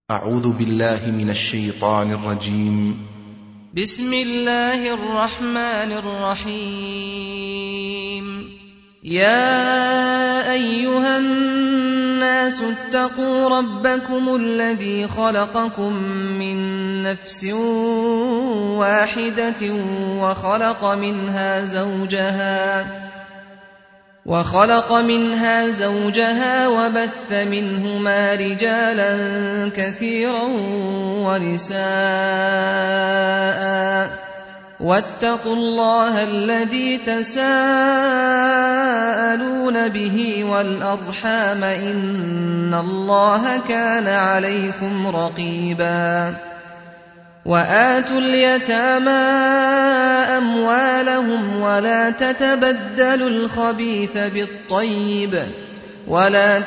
أعوذ بالله من الشيطان الرجيم بسم الله الرحمن الرحيم يا ايها الناس اتقوا ربكم الذي خلقكم من نفس واحده وخلق منها زوجها وخلق منها زوجها وبث منهما رجالا كثيرا ونساء واتقوا الله الذي تساءلون به والارحام ان الله كان عليكم رقيبا واتوا اليتامى اموالهم ولا تتبدلوا الخبيث بالطيب ولا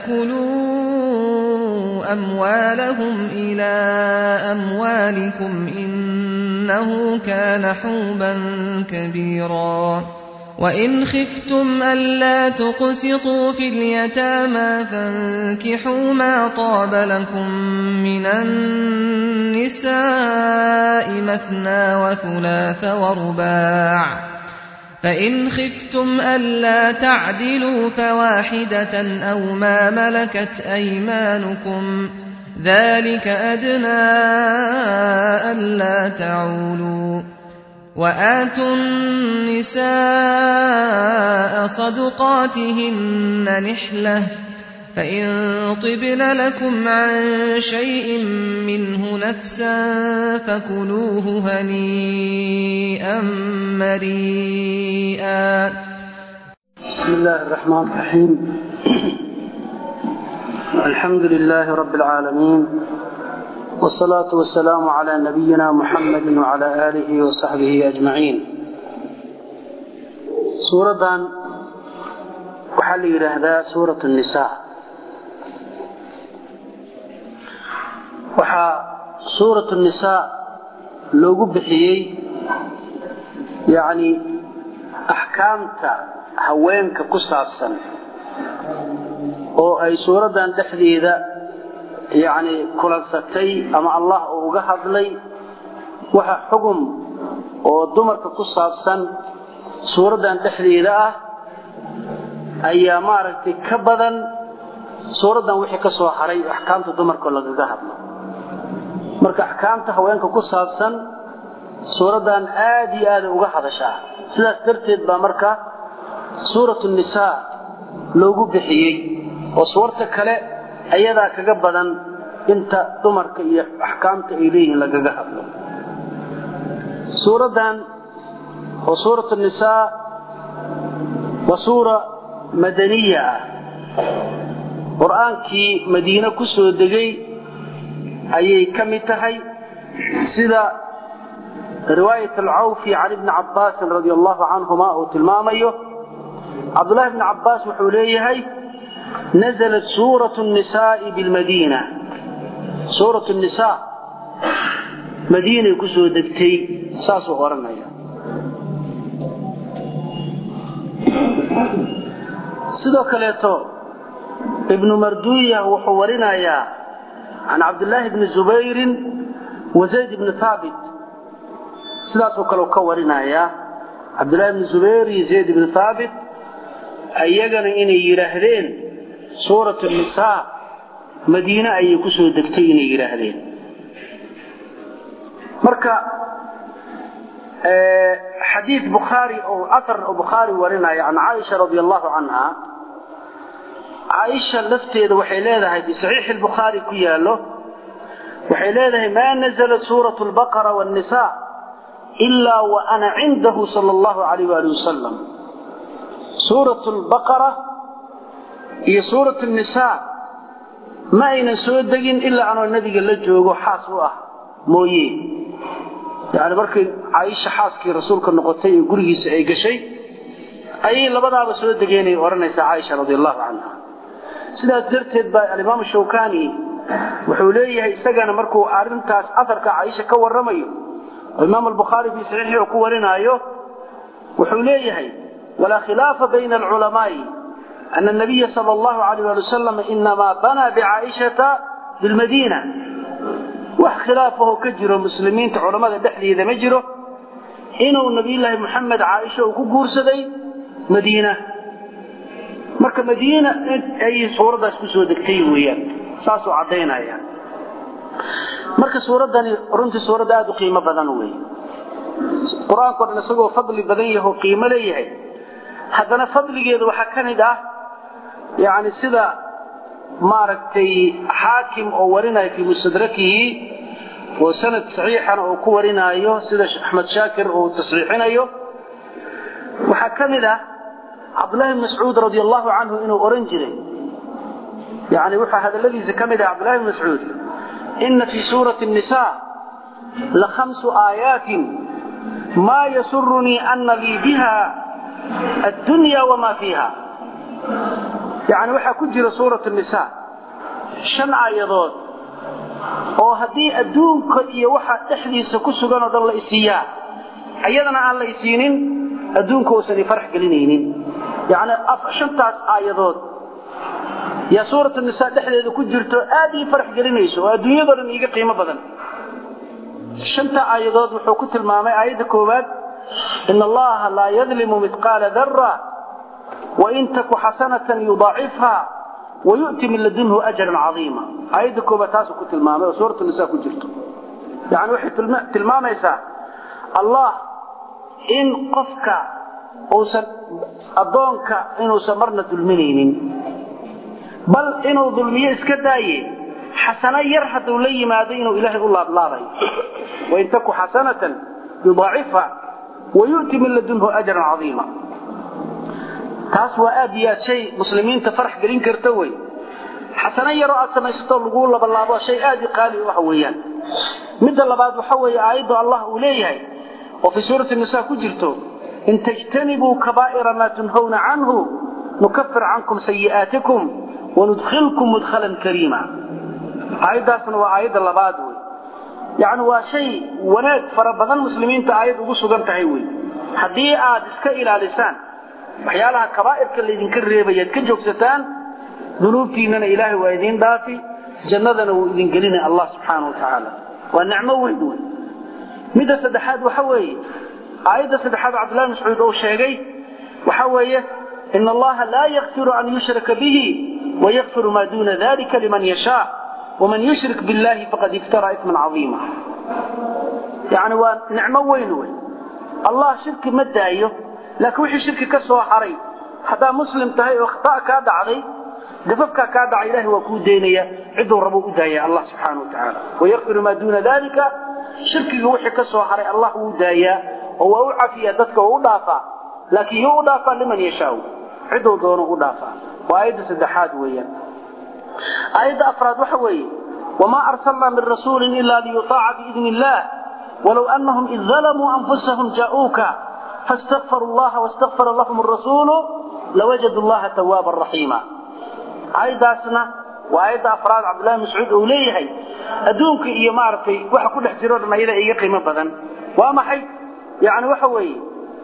تاكلوا اموالهم الى اموالكم انه كان حوبا كبيرا وان خفتم الا تقسطوا في اليتامى فانكحوا ما طاب لكم من النساء مثنى وثلاث ورباع فان خفتم الا تعدلوا فواحده او ما ملكت ايمانكم ذلك ادنى الا تعولوا واتوا النساء صدقاتهن نحله فإن طبن لكم عن شيء منه نفسا فكلوه هنيئا مريئا بسم الله الرحمن الرحيم الحمد لله رب العالمين والصلاة والسلام على نبينا محمد وعلى آله وصحبه أجمعين سورة وحل هذا سورة النساء waxaa suuratu nisaa loogu bixiyey yacni axkaamta haweenka ku saabsan oo ay suuraddan dhexdeeda yacni kulansatay ama allah uu uga hadlay waxa xugum oo dumarka ku saabsan suuraddan dhexdeeda ah ayaa maaragtay ka badan suuraddan wixii ka soo haray axkaamta dumarka lagaga hadlo marka axkaamta haweenka ku saabsan suuraddan aada iyo aada uga hadashaa sidaas darteed baa marka suuratu nisaa loogu bixiyey oo suurta kale ayadaa kaga badan inta dumarka iyo axkaamta ay leeyihiin lagaga hadlo suuraddan oo suuratu nisaa waa suura madaniya ah qur-aankii madiine ku soo degay ayay ka mid tahay sida riwaayat alcawfi can ibni cabbaasin radia allahu canhuma uu tilmaamayo cabdullahi bni cabbaas wuxuu leeyahay nazalat suuratu nisaai bilmadiina suuratu nisaa madiinay ku soo degtay saasuu odhanaya sidoo kaleeto ibnu marduya wuxuu warinayaa can cabdillaahi bni zubayrin wa zayd bni haabit sidaasoo kale ka warinayaa cabdillahi bni zubayr iyo zayd bni haabit iyagana inay yidhaahdeen suuratu nisaa madiine ayay ku soo degtay inay yidhaahdeen marka xadiid bukhaari oo aar oo bukhaari warinaya can caaisha radi allahu canha caaisha lafteeda waxay leedahay fi saxiixi lbukhaari ku yaallo waxay leedahay maa nazalat suuratu lbaqara wannisa ilaa wa ana cindahu sala allahu alayh waali wasalam suuratu lbaqara iyo suuratu nisaa ma aynan soo degin ilaa anoo nebiga la joogo xaas u ah mooye yani markay caaisha xaaskii rasuulka noqotay ee gurigiisa ay gashay ayay labadaaba soo degeenay odhanaysaa caaisha radi allahu canha sidaas darteed baa alimaamu shawkani wuxuu leeyahay isagana markuu arintaas aarka caaisha ka waramayo oo imaam albukhaari fii saxiixii uu ku warinaayo wuxuu leeyahay walaa khilaafa bayna alculamaai ana nabiya sal allahu alayh ali wasalam inamaa banaa bicaaishata bilmadiina wax khilaafahoo ka jiro muslimiinta culammada dhexdeeda ma jiro inuu nabiyullaahi moxamed caaisha uu ku guursaday madiina marka madiina ayay suuraddaas ku soo degtay weeyaan saasuu caddaynaya marka suuraddani runtii suuradda aada u qiimo badan weeye qur-aankao dhan isagoo fadli badan yahoo qiimo leeyahay haddana fadligeedu waxaa ka mid ah yani sida maaragtay xaakim oo warinaya fii mustadrakihi oo sanad saxiixana uu ku warinaayo sida axmed shaakir uu tasxiixinayo waxaa ka mid ah cabdullahi bn mascuud radi allahu canhu inuu oran jiray yani waxaa hadaladiisa ka mid ah cabdullahi bn mascuud ina fii suurati nisa lakhamsu aayaatin maa yasurunii ana lii biha addunya wamaa fiiha yani waxaa ku jira suurat nisa shan aayadood oo haddii adduunka iyo waxa dhexdiisa ku sugan oo dhan la isiiyaa iyadana aan la isiinin adduunka uusan ifarax gelinaynin yani shantaas aayadood yaa suurat nisa dhexdeeda ku jirto aad ii farax gelinayso oo adduunyado dhan iiga qiimo badan shanta aayadood wuxuu ku tilmaamay aayadda koowaad in allaha laa yadlimu midqaala dara wain taku xasanatan yudaacifha wayu'ti min ladunhu ajran cadiima aayadda koobaad taasuu ku tilmaamay oo suurat nisa ku jirto yani waxay tilmaamaysaa allah in qofka uusan addoonka inuusan marna dulminaynin bal inuu dulmiyo iska daaye xasano yar hadduu la yimaado inuu ilaahay u laablaabayo wain taku xasanatan yudaacifha wayu'ti min ladunhu ajran cadiima taas waa aad iyo aad shay muslimiinta farax gelin karta wey xasano yaroo aad samaysato laguu labalaabo shay aad i qaali u ah weeyaan midda labaad waxa weeye aayaddu allah uu leeyahay oo fii suurati nisa ku jirto in tajtanibuu kabaa'ira maa tunhawna canhu nukafir cankum sayi'aatikum wanudkhilkum mudkhalan kariima aayaddaasna waa aayadda labaad wey yacni waa shay wanaag fara badan muslimiinta aayad ugu sugan tahay wey haddii aad iska ilaalisaan waxyaalaha kabaa'irka laydinka reebayaad ka joogsataan dunuubtiinana ilaahay waa idiin dhaafi jannadana wuu idin gelinay allah subxaana wa tacaala waa nicmo weyn wey midda saddexaad waxa weeye aayadda saddexaad cabdullahi mascuud uu sheegay waxa weeye in allaha laa yakfiru an yushraka bihi wayakfiru maa duuna dalika liman yashaa waman yushrik billahi faqad iftara isman cadiima yani waa nicmo weyn wey allah shirki ma daayo laakiin wixii shirki ka soo haray haddaa muslim tahay oo khata kaa dhacday gafafkaa kaa dhacay ilahay waa kuu daynaya ciduu rabuu u daaya allah subxaana wa tacaala wayakfiru maa duuna dalika shirkiga wixii ka soo haray allah wuu daayaa oo waa u cafiyaa dadka waa u dhaafaa laakiin yuu u dhaafaa liman yashaau ciduu doono u dhaafaa waa aayadda saddexaad weeyaan aayadda afraad waxa weeye wamaa arsalnaa min rasuulin ila liyutaaca biidni illah walow anahum id dalamuu anfusahum jaa'uuka faاstakfaruu llaha wastakfara lahum arasuulu lawajadu llaha tawaaban raxiima aayaddaasna waa aayadda afraad cabdullahi mascuud uu leeyahay adduunka iyo maaragtay waxa ku dhex jiro dhan ayada iga qiimo badan waa maxay yani waxa weeye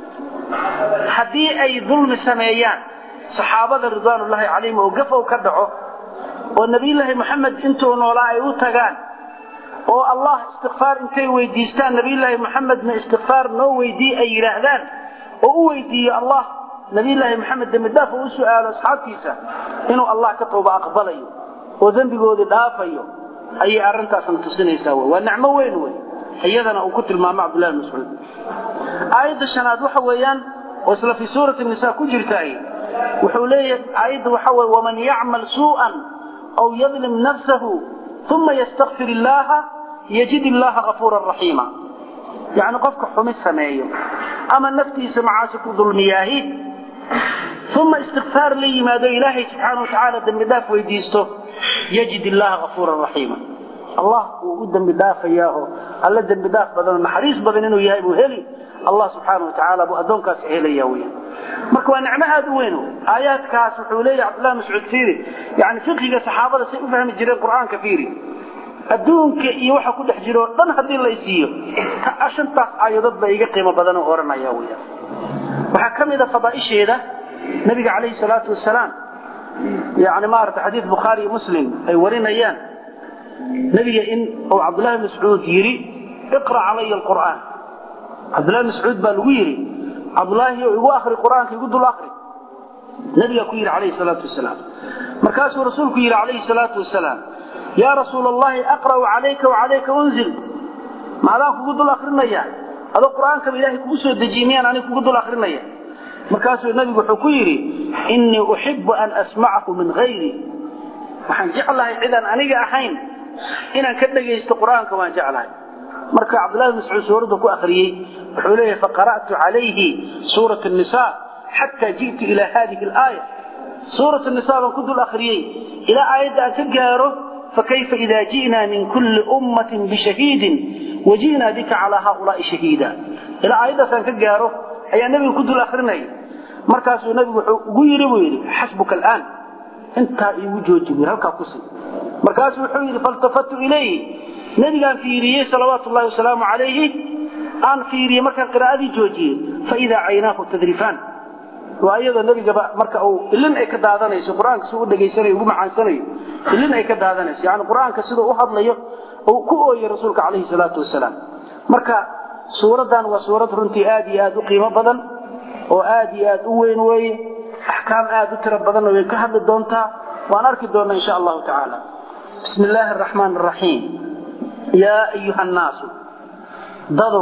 haddii ay dulmi sameeyaan saxaabada ridwaanullaahi calayhim oo gafow ka dhaco oo nebiyullaahi moxamed intuu noolaa ay u tagaan oo allah istikfaar intay weydiistaan nebiyullaahi moxamedna istikfaar noo weydii ay yidhaahdaan oo u weydiiyo allah nebiyullaahi moxamed dembidhaaf uu u su'aalo asxaabtiisa inuu allah ka tooba aqbalayo oo dembigooda dhaafayo ayay arrintaasna tusinaysaa w waa nicmo weyn wey iyadana uu ku tilmaamo cabdullahi bn mascuud aayadda shanaad waxa weeyaan oo isla fii suurati nisa ku jirtaay wuxuu leeyahay aayadda waxa weye waman yacmal suu'an aw yadlim nafsahu uma yastakfir illaaha yajid illaha gafuuran raxiima yacni qofka xumi sameeyo ama naftiisa macaasi ku dulmiyaahi uma istikfaar la yimaado ilaahay subxaana wa tacaala dembi dhaaf weydiisto yajid illaha gafuuran raxiima allah wuu u dembi dhaafayaa oo alla dembi dhaaf badanoo naxariis badan inuu yahay buu heli allah subxaana wa tacaala buu addoonkaas helaya weya marka waa nicmo aada u weyn aayaadkaas wuxuu leeyahay cabdullahi mascuud fiiri yani fiqiga saxaabada say u fahmi jireen qur'aanka fiiri adduunka iyo waxa ku dhex jiro o dhan haddii la isiiyo shantaas aayadood ba iga qiimo badan oo odhanaya weya waxaa ka mid a fadaaisheeda nabiga calayhi salaatu wasalaam yani maarata xadiid bukhaari iyo muslim ay warinayaan nabiga in uu cabdullahi mascuud yidhi iqra calaya alqur'aan cabdullahi mascuud baa lagu yidhi cabdullaahi igu akri qur'aanka igu dul akri nabigaa ku yidhi calayhi salaatu wasalaam markaasuu rasuulku yidhi calayhi salaatu wasalaam yaa rasuula allahi aqra'u calayka wacalayka unzil maadaan kugu dul akrinaya adoo qur'aankaba ilahay kugu soo dejiyey miyaan aniga kugu dul akrinaya markaasuu nabigu wuxuu ku yidhi innii uxibu an asmacahu min hayri waxaan jeclahay cidaan aniga ahayn inaan ka dhagaysto qur'aanka waan jeclahay marka cabdullahi bin mascuud suuradda ku akhriyey wuxuu leeyahay faqara'tu calayhi suurat nisa xataa ji'tu ilaa hadihi alaaya suurat nisa baan ku dul akhriyey ilaa aayadda aan ka gaaro fakayfa ida ji'naa min kulli ummatin bishahiidin waji'naa bika calaa haaulaa'i shahiida ilaa aayaddaasaan ka gaaro ayaa nebiga ku dul akrinaya markaasuu nebigu wuxuu ugu yidhi buu yidhi xasbuka alaan intaa iigu jooji buu halkaa ku sii markaasuu wuxuu yidhi faltafatu ilayhi nebigaan fiiriyey salawaatu llahi wasalaamu calayhi aan fiiriyey markaan qiraa'adii joojiyey faidaa caynaahu tadrifaan waa iyadoo nebigaba marka uu ilin ay ka daadanayso qur-aanka siduu u dhegaysanayo ugu macaansanayo ilin ay ka daadanayso yani qur-aanka siduu u hadlayo uu ku ooyey rasuulka calayhi salaatu wasalaam marka suuraddan waa suurad runtii aad iyo aad u qiimo badan oo aad iyo aad u weyn weeye axkaam aad u tiro badanna way ka hadli doontaa waan arki doonnaa insha allahu tacaala bismi illaahi araxmaan araxiim yaa ayuha annaasu dadow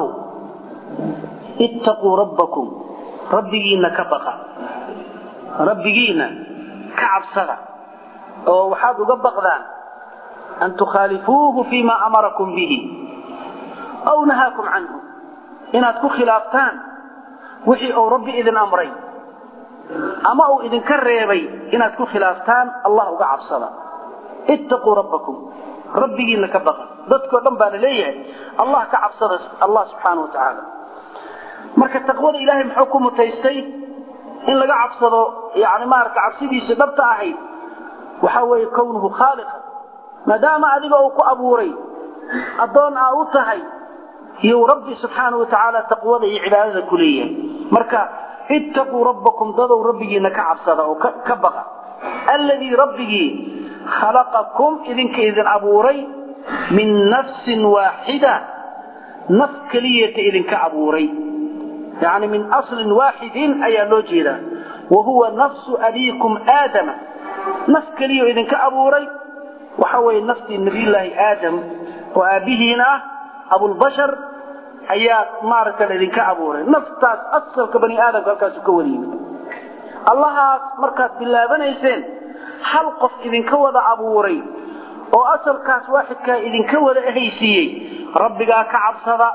ittaquu rabbakum rabbigiinna ka baqa rabbigiinna ka cabsada oo waxaad uga baqdaan an tukhaalifuuhu fima amarakum bihi aw nahaakum canhu inaad ku khilaaftaan wixii uu rabbi idin amray ama uu idinka reebay inaad ku khilaaftaan allah uga cabsada ittaquu rabbakum rabbigiinna ka baqa dadkoo dhan baa la leeyahay allah ka cabsada allah subxaana wa tacaala marka taqwada ilaahay muxuu ku mutaystay in laga cabsado yani maarata cabsidiisii dhabta ahayd waxaa weeye kownuhu khaaliqa maadaama adiga uu ku abuuray addoon aa u tahay iyo rabbi subxaana wa tacaala taqwada iyo cibaadada ku leeyahay marka ittaquu rabbakum dadow rabbigiina ka cabsada oo ka baqa alladii rabbigii khalaqakum idinka idin abuuray min nafsin waaxida naf keliyata idinka abuuray yani min aslin waaxidin ayaa loo jeedaa wa huwa nafsu abiikum aadama naf keliya idinka abuuray waxa weeye naftii nabiyullaahi aadam oo aabbihiin ah abulbashar ayaa maaragta idinka abuuray naftaas asalka bani aadamka halkaasu ka wada yimid allahaas markaad bilaabanayseen hal qof idinka wada abuuray oo asalkaas waaxidkaa idinka wada ahaysiiyey rabbigaa ka cabsada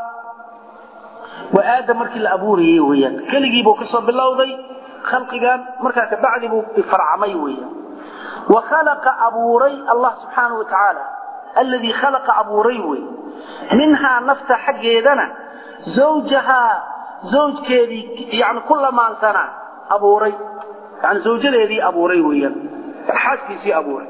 waa aadam markii la abuurayey weyaan keligiibuu kasoo bilowday khalqigan markaa kabacdi buu farcamay weyaan wa khalaqa abuuray allah subxaana wa tacaala alladii khalaqa abuuray wey minhaa nafta xaggeedana zawjahaa zawjkeedii yani ku lamaansana abuuray yani zawjadeedii abuuray weyaan xaaskiisii abuuray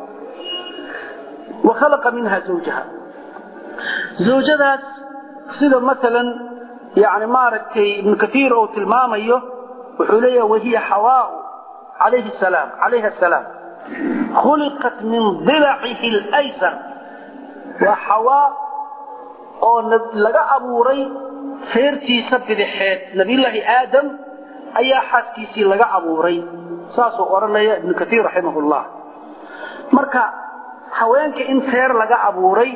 wa khalaqa minha zawjaha zawjadaas sida maalan yani maaragtay ibnu kaiir uu tilmaamayo wuxuu leeyaha wahiya xawaau alayhi salaam calayha asalaam khuliqat min dilacihi laysar waa xawaa oo laga abuuray feertiisa bidixeed nabiyullaahi aadam ayaa xaaskiisii laga abuuray saasuu odhanaya ibnu kaiir raximahullah marka haweenka in feer laga abuuray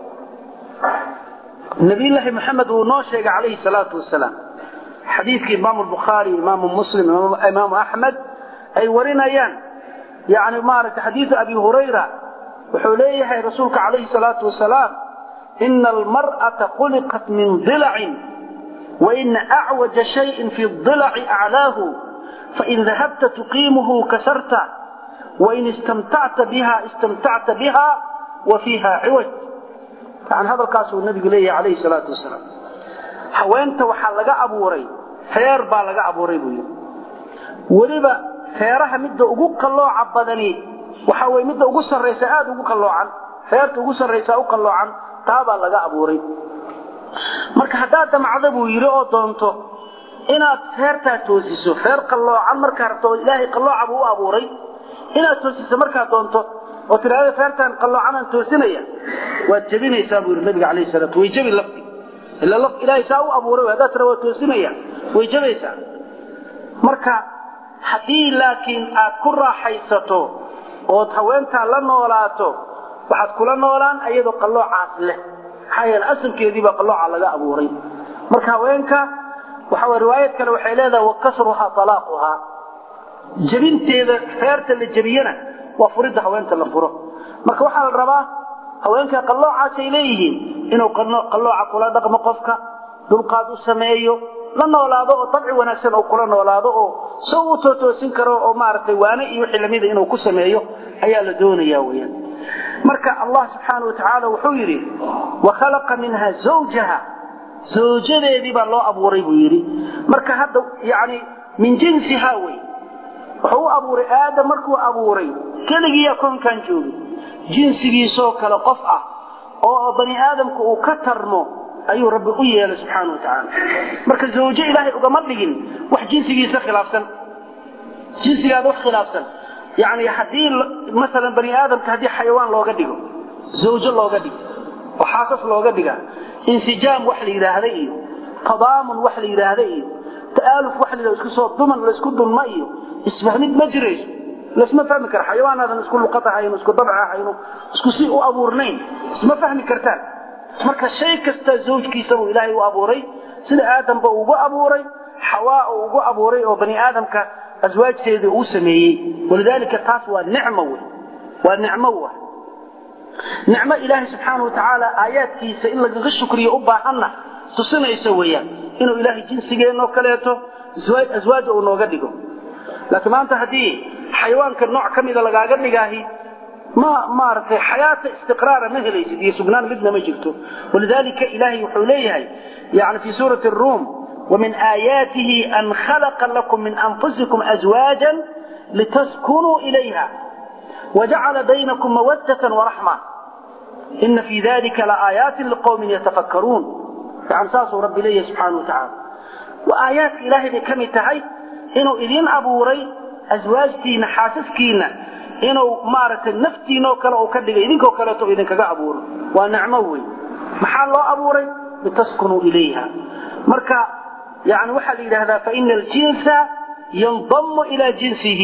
nabiyullaahi maxamed uu noo sheegay calayhi salaatu wasalaam xadiidkii imaamu bukhaari imaamu muslim imaamu axmed ay warinayaan yani maaragtay xadiidu abi hurayra wuxuu leeyahay rasuulka calayhi salaatu wasalaam ina almar'ata khuliqat min dilacin waina acwaja shayin fi dilaci aclaahu fain dahabta tuqiimuhu kasarta wain istamtacta biha istamtacta biha wa fiiha ciwaj yani hadalkaasuu nabigu leeyahay calayhi salaatu wasalaam haweenta waxaa laga abuuray feer baa laga abuuray buu yidhi weliba feeraha midda ugu qallooca badani waxa weye midda ugu sarraysa aada ugu qalloocan feerta ugu sarraysa u qalloocan taabaa laga abuuray marka haddaad damacdo buu yidhi oo doonto inaad feertaa toosiso feer qalloocan markaa rabto oo ilaahay qallooca buu u abuuray inaad toosiso markaad doonto oo tidhahda feertaan qalloocanaan toosinaya waad jebinaysaa buu yidhi nabiga calayhi salaatu way jebi lafti ila laf ilaahay saa u abuuray haddaad tira waa toosinaya way jebaysaa marka haddii laakiin aad ku raaxaysato ood haweentaa la noolaato waxaad kula noolaan ayadoo qalloocaas leh maxaa yeele asalkeediibaa qallooca laga abuuray marka haweenka waxa way riwaayad kale waxay leedahay wa kasruhaa talaaquhaa jebinteeda feerta la jebiyana waa furidda haweenta la furo marka waxaa la rabaa haweenka qalloocaasay leeyihiin inuu qallooca kula dhaqmo qofka dulqaad u sameeyo la noolaado oo dabci wanaagsan oo kula noolaado oo so u tootoosin karo oo maaragtay waane iyo wixii lamida inuu ku sameeyo ayaa la doonaya weyaan marka allah subxaana wa tacaala wuxuu yidhi wa khalaqa minha zawjaha zawjadeedii baa loo abuuray buu yidhi marka hadda yani min jinsihaa wey wuxuu u abuuray aadam markuu abuuray keligiiyaa koonkan joogay jinsigiisoo kale qof ah oo bani aadamka uu ka tarmo ayuu rabbi u yeelay subxaana wa tacaala marka zawjo ilaahay ugama dhigin wax jinsigiisa khilaafsan jinsigaada wax khilaafsan yani haddii maalan bani aadamka haddii xayawaan looga dhigo zawjo looga dhigo oo xaasas looga dhiga insijaam wax la yidhaahda iyo tadaamun wax la yidhaahda iyo ta'aaluf wax la yidhahda isku soo duman laysku dunma iyo isfahmid ma jirayso laisma fahmi kara xayawaanaadan isku luqad ahayno isku dabc ahayno isku si u abuurnayn isma fahmi kartaan marka shay kasta zawjkiisa buu ilaahay u abuuray sida aadamba ugu abuuray xawaa uu ugu abuuray oo bani aadamka aswaajteedii uu sameeyey walidaalika taas waa nicmo wey waa nicmo wa nicmo ilaahay subxaana wa tacaala aayaadkiisa in lagaga shukriyo u baahanna tusinayso weeyaan inuu ilaahay jinsigeenoo kaleeto aswaaj uu nooga dhigo laakiin maanta haddii xayawaanka nooc ka mida lagaaga dhigaahi ma maaragtay xayaata istiqraara ma helaysid iyo sugnaan midna ma jirto walidaalika ilaahay wuxuu leeyahay yani fii suurati ruum ومن آياته أن خلق لكم من أنفسكم أزواجا لتسكنوا إليها وجعل بينكم مودة ورحمة إن في ذلك لآيات لقوم يتفكرون يعني ساسو رب إليه سبحانه وتعالى وآيات إلهي بكم تهي إنه إذين أبوري أزواجتين حاسسكين إنه مارة نفتين وكلا وكدق إذنك وكلا تو إذنك أبور ونعموي محال الله أبوري لتسكنوا إليها مركا يعني وحل إلى هذا فإن الجنس ينضم إلى جنسه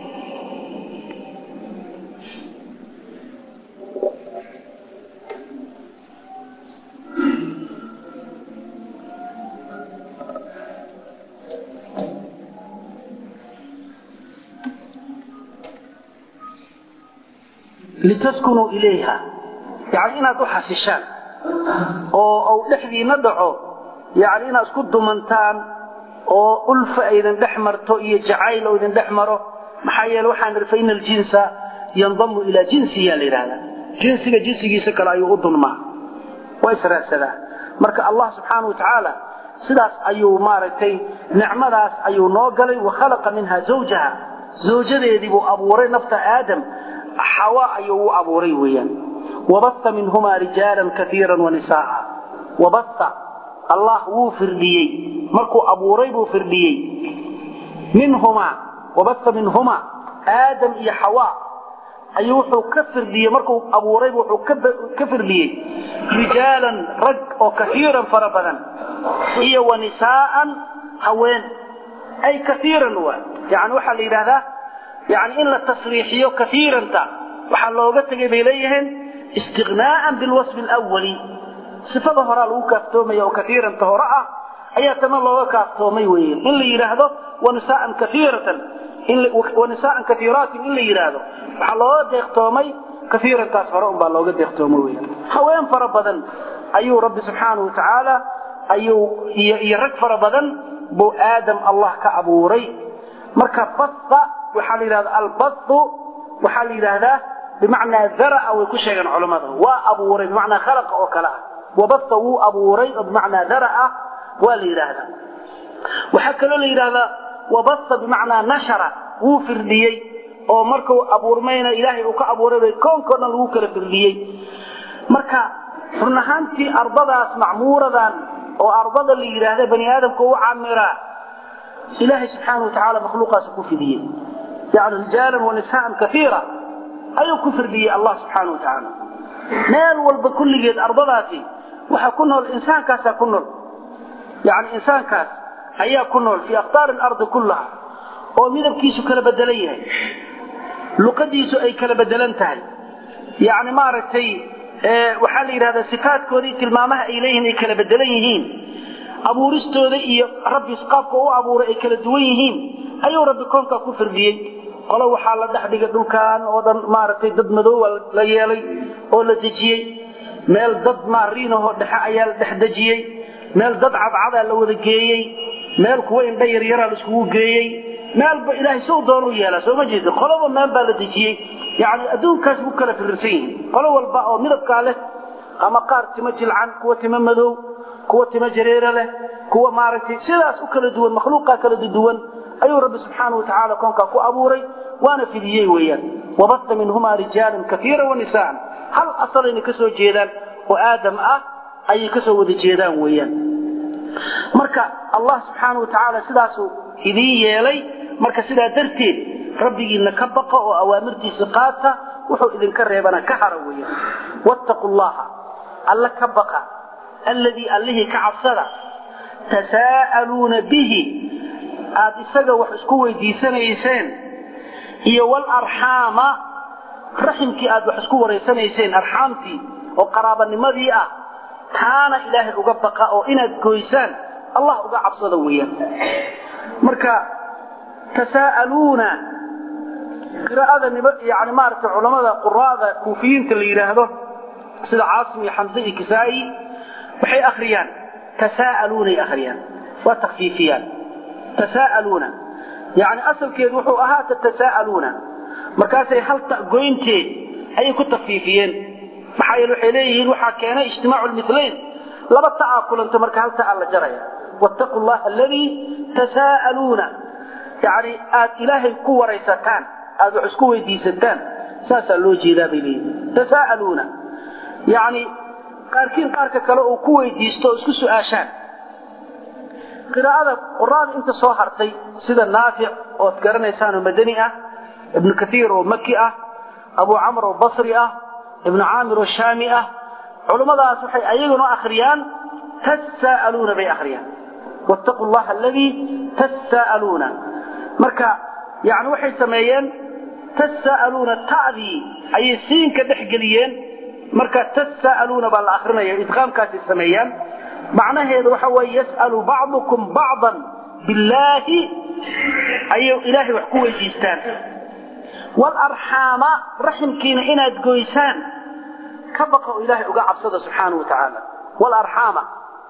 لتسكنوا إليها يعني إنها تحسشان أو, أو لحذي ندعو يعني إنها اسكد منتان oo ulfa aydan dhex marto iyo jacayl oo idin dhex maro maxaa yeele waxaan idhi fa ina aljinsa yandamu ilaa jinsiya la yidhahdaa jinsiga jinsigiisa kale ayuu u dunmaa waa israadsadaa marka allah subxaana wa tacaala sidaas ayuu maaragtay nicmadaas ayuu noo galay wa khalaqa minha zawjaha zawjadeedii buu abuuray nafta aadam xawa ayuu u abuuray weeyaan wabatha minhumaa rijaalan kaiira wanisaaa wabatha allah wuu firdhiyey markuu abuuray buu firdhiyey minhumaa wabatha minhumaa aadam iyo xawaa ayuu wuxuu ka firdhiyey markuu abuuraybu wuxuu ka firdhiyey rijaalan rag oo kaiiran fara badan iyo wa nisaa'an haween ay kaiiran waa yani waxaa la yidhahdaa yani in la tasriixiyo kaiiranta waxaa looga tegay bay leeyihiin istiqnaa'an bilwasfi alawali sifada horaa lagu kaaftoomaya oo kaiiranta hore ah ayaa tana looga kaaftoomay wey in la yidhaahdo wanisaan kaiiratan wanisaan kaiiraatin in la yidhaahdo waxaa looga deeqtoomay kaiirantaas hore unbaa looga deeqtoomay wey haween fara badan ayuu rabbi subxaana wa tacaala ayuu iyo rag fara badan buu aadam allah ka abuuray marka baa waxaa la yidhahda albathu waxaa la yidhaahdaa bimacnaa daraa way ku sheegeen culammada waa abuuray bimacnaa khalaqa oo kale ah wabatha wuu abuuray oo bimacnaa daraa waa la yidhaahdaa waxaa kaloo la yidhahdaa wabatha bimacnaa nashara wuu firdhiyey oo markuu abuurmayna ilaahay uu ka abuuray bay koonkao dhan lagu kala firdhiyey marka run ahaantii ardadaas macmuuradan oo ardada la yidhaahda bani aadamka u camiraa ilaahay subxaana wa tacaala makhluuqaas ku fidiyey yani rijaalan wa nisaan kaiira ayuu ku firdhiyey allah subxaana wa tacaala meel walba kulligeed ardadaasi waxaa ku nool insaankaasaa ku nool yani insaankaas ayaa ku nool fii akhtaari alardi kullaha oo midabkiisu kala bedelan yahay luqadiisu ay kala bedelan tahay yani maaragtay waxaa la yidhahdaa sifaadkoodii tilmaamaha ay leeyihiin ay kala bedelan yihiin abuuristooda iyo rabbi qaabka u abuuray ay kala duwan yihiin ayuu rabbi koonkaa ku firdhiyey qolo waxaa la dhex dhigay dhulkan oo dhan maaragtay dad madooba la yeelay oo la dejiyey meel dad maariinahoo dhexe ayaa la dhex dejiyey meel dad cadcadaa la wada geeyey meel kuwa indha yaryaraa la iskugu geeyey meelba ilaahay suu doonuu yeelaa sooma jeeda qoloba meel baa la dejiyey yani adduunkaas buu kala firirsan yihin qolo walba oo midabkaa leh ama qaar timo jilcan kuwa timo madow kuwa timo jareere leh kuwa maaragtay sidaas u kala duwan makhluuqaa kala duwan ayuu rabbi subxaanau watacaala koonkaa ku abuuray waana fidiyey weeyaan wabasta minhumaa rijaalan kaiira wanisaan hal asalayna ka soo jeedaan oo aadam ah ayay ka soo wada jeedaan weeyaan marka allah subxaana wa tacaala sidaasuu idiin yeelay marka sidaa darteed rabbigiina ka baqa oo awaamirtiisa qaata wuxuu idinka reebana ka hara weeyaan wattaqu llaha alla ka baqa alladii allihii ka cabsada tasaa'aluuna bihi aad isaga wax isku weydiisanayseen iyo walarxaama raximkii aad wax isku waraysanayseen arxaamtii oo qaraabanimadii ah taana ilaahay uga baqa oo inaad goysaan allah uga cabsada weeyaan marka tasaa'aluuna qiraa'ada yani maaragtay culammada quraada kuufiyiinta la yidhaahdo sida caasim iyo xamse iyo kisaa'i waxay akhriyaan tasaa'aluunay akhriyaan waa takfiifiyaan tasaa'aluuna yani asalkeedu wuxuu ahaa tatasaa'aluuna markaasay hal ta goynteed ayay ku takfiifiyeen maxaa yeele waxay leeyihiin waxaa keenay ijtimaacu lmithlayn laba ta'aa kulanta marka hal ta'aa la jaraya wattaqu llaha aladii tasaa'aluuna yani aad ilaahay ku waraysataan aad wax isku weydiisataan saasaa loo jeedaa bay leeyihiin tasaa'aluuna yani qaarkiin qaarka kale uu ku weydiisto oo isku su-aashaan qiraa'ada quraada inta soo hartay sida naafic ood garanaysaan oo madani ah ibnu kaiir oo maki ah abu camr oo basri ah ibnu caamir oo shaami ah culummadaas waxay ayaguna akhriyaan tasaa'aluuna bay akhriyaan wattaqu llaha aladii tasaa'aluuna marka yani waxay sameeyeen tasaa'aluuna ta'dii ayay siinka dhex geliyeen marka tasaa'aluuna baa la akrinaya idqaamkaasay sameeyaan macnaheedu waxa weeye yas'alu bacdukum bacdan billaahi ayay ilaahay wax ku weydiistaan waalarxaama raximkiina inaad goysaan ka baqa oo ilaahay uga cabsada subxaanau watacaala waalarxaama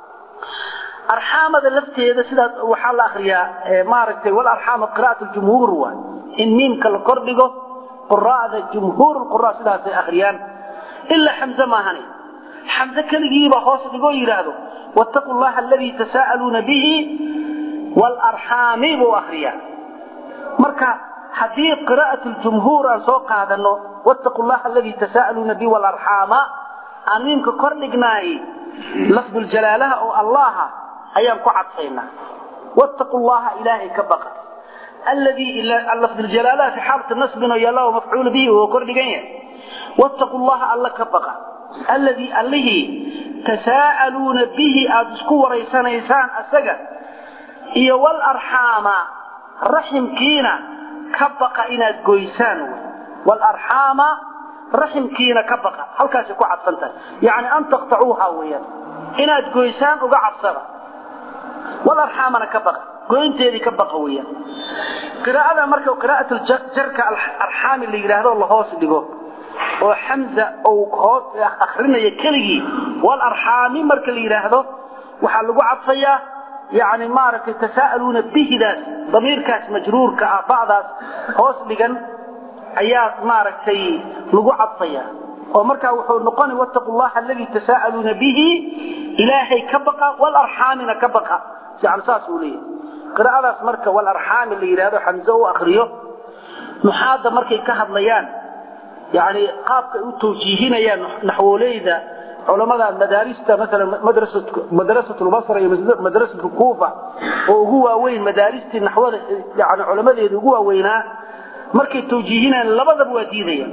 arxaamada lafteeda sidaas waxaa la akriyaa maaragtay walarxaama qira'at ljumhuur waa in miimka la kordhigo quraa'da jumhuur lqura sidaasay akhriyaan ilaa xamze maahani xamze keligiiba hoos dhigoo yidhaahdo wattaqu llaha aladii tasaa'aluuna bihi waalarxaami buu akriyaa marka haddii qiraa'at ljumhuur aan soo qaadano wattaqu llaha aladii tasaa'aluuna bihi waalarxaama aan miimka kor dhignaay lafduljalaalaha oo allaha ayaan ku cadfaynaa wattaqu llaha ilaahay ka baqa alladii lafduljalaalaha fi xaalati nasbin oo yalla mafcuul bihi oo kor dhigan yahay wattaqu llaha alla ka baqa alladii allihii tasaa'aluuna bihi aada isku waraysanaysaan asaga iyo walarxaama raximkiina ka baqa inaad goysaan walarxaama raximkiina ka baqa halkaasay ku cadfan tahay yacni an taqtacuuha weeyaan inaad goysaan uga cabsada walarxaamana ka baqa goynteedii ka baqa weeyaan qiraa'ada marka qiraa'at jarka arxaami la yidhaahdo la hoos dhigo oo xamza uu hoos akrinaya keligii walarxaami marka la yidhaahdo waxaa lagu cadfayaa yani maaragtay tasaa'aluuna bihidaas damiirkaas majruurka ah bacdaas hoos dhigan ayaa maaragtay lagu cadfaya oo markaa wuxuu noqona wattaqu llaha aladii tasaa'aluuna bihi ilaahay ka baqa walarxaamina ka baqa yani saas uu leeyahy qiraa'adaas marka walarxaami la yidhahdo xamze u akriyo nuxaadda markay ka hadlayaan yani qaabka ay u tawjiihinayaan naxwoleyda culamada madaarista maalan madrasat lbasra iyo madrasat kuufa oo ugu waaweyn madaaristii naxwada yani culamadeeda ugu waaweynaa markay tawjiihinayaan labadaba waa diidayaan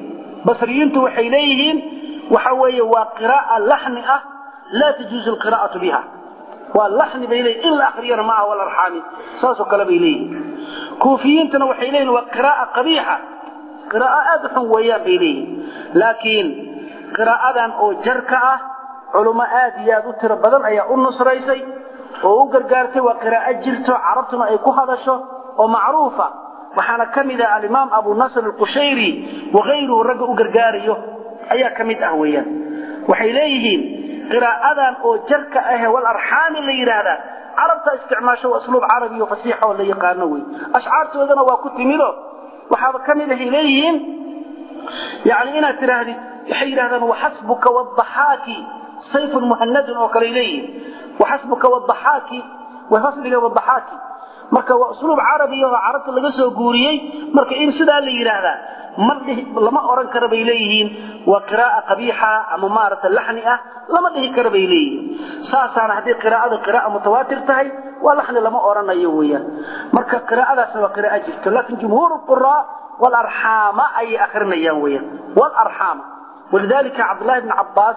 basriyiintu waxay leeyihiin waxa weeye waa qira'a laxni ah laa tajuuzu alqira'atu biha waa laxni bay leeyihin in la akriyana ma aha walarxaami saasoo kale bay leeyihin kuufiyiintuna waxay leeyihin waa qira'a qabiixa qiraa'o aada u xun weeyaan bay leeyihin laakiin qiraa'adan oo jarka ah culummo aad iyo aad u tiro badan ayaa u nusraysay oo u gargaartay waa qiraa'o jirto carabtuna ay ku hadasho oo macruufa waxaana ka mid ah alimaam abu nasr alqushayri wakayruhu ragga u gargaarayo ayaa ka mid ah weeyaan waxay leeyihiin qiraa'adan oo jarka ahe walarxaami la yidhaahdaa carabta isticmaasho waa asluub carabi o fasiixa oo la yaqaano wey ashcaartoodana waa ku timido waxaaba ka mid ahay leeyihiin yani inaad tidhaahdid waxay yidhahdaan waxasbuka wadaxaaki sayfun muhanadun oo kale leeyihiin waxasbuka wadaxaaki wafasliga wadaxaaki marka waa usluub carabi oo carabta laga soo guuriyey marka in sidaa la yidhaahdaa ma lama oran kara bay leeyihiin waa qira'a qabiixa ama maarata laxni ah lama dhihi kara bay leeyihiin saasaana haddii qiraa'adu qira'a mutawaatir tahay waa laxni lama oranayo weeyaan marka qiraa'adaasna waa qira'a jirto laakiin jumhuur quraa walarxaama ayay akrinayaan weeyaan walarxaama walidalika cabdullahi bni cabbaas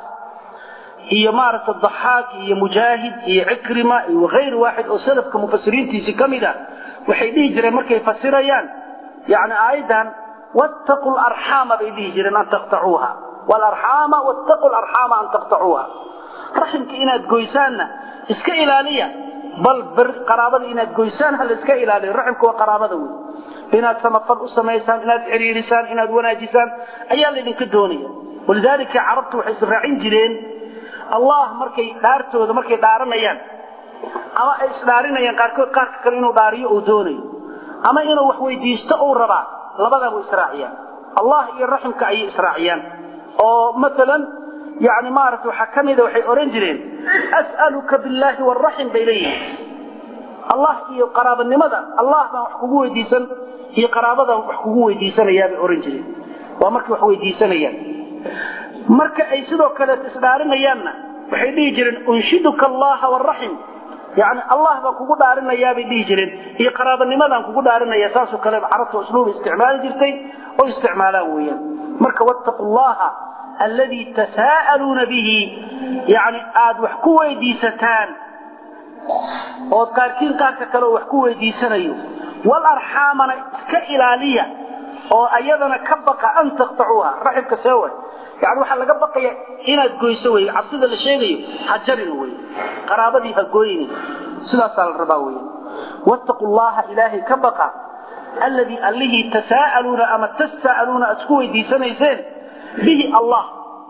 iyo maaragta daxaak iyo mujaahid iyo cikrima iyo hayr waaxid oo salafka mufasiriintiisii ka mid a waxay dhihi jireen markay fasirayaan yani aayaddan wattaqu larxaama bay dhihi jireen an taqtacuuha walarxaama wattaqu larxaama an taqtacuuha raximka inaad goysaanna iska ilaaliya bal ber qaraabada inaad goysaan ha la iska ilaaliyo raximka waa qaraabada wey inaad samafal u samaysaan inaad xiriirisaan inaad wanaajisaan ayaa laydinka doonaya walidaalika carabtu waxay israacin jireen allah markay dhaartooda markay dhaaranayaan ama ay isdhaarinayaan qaarkood qaarka kale inuu dhaariyo uu doonayo ama inuu wax weydiisto uu rabaa labadaba israaciyaan allah iyo raximka ayay israaciyaan oo maalan yani maarata waxaa ka mida waxay odhan jireen as'aluka billaahi waraxim bay leeyihiin allah iyo qaraabanimada allah baan wax kugu weydiisan iyo qaraabadan wax kugu weydiisanayaa bay odhan jireen waa markay wax weydiisanayaan marka ay sidoo kaleet isdhaarinayaanna waxay dhihi jireen unshiduka allaha waraxim yani allah baan kugu dhaarinayaabay dhihi jireen iyo qaraabanimadaan kugu dhaarinaya saasoo kale carabta usluub isticmaali jirtay oo isticmaalaan weeyaan marka wattaqu llaha alladii tasaa'aluuna bihi yani aada wax ku weydiisataan ood qaarkiin qaarka kale oo wax ku weydiisanayo walarxaamana iska ilaaliya oo ayadana ka baqa an taqtacuuha raximka seewa yani waxaa laga baqaya inaad goyso wey cabsida la sheegayo ha jarin wey qaraabadii ha gooyni sidaasaa la rabaa wey wattaqu llaha ilaahay ka baqa alladii allihii tasaa'aluuna ama tasaa'aluuna aad isku weydiisanayseen bihi allah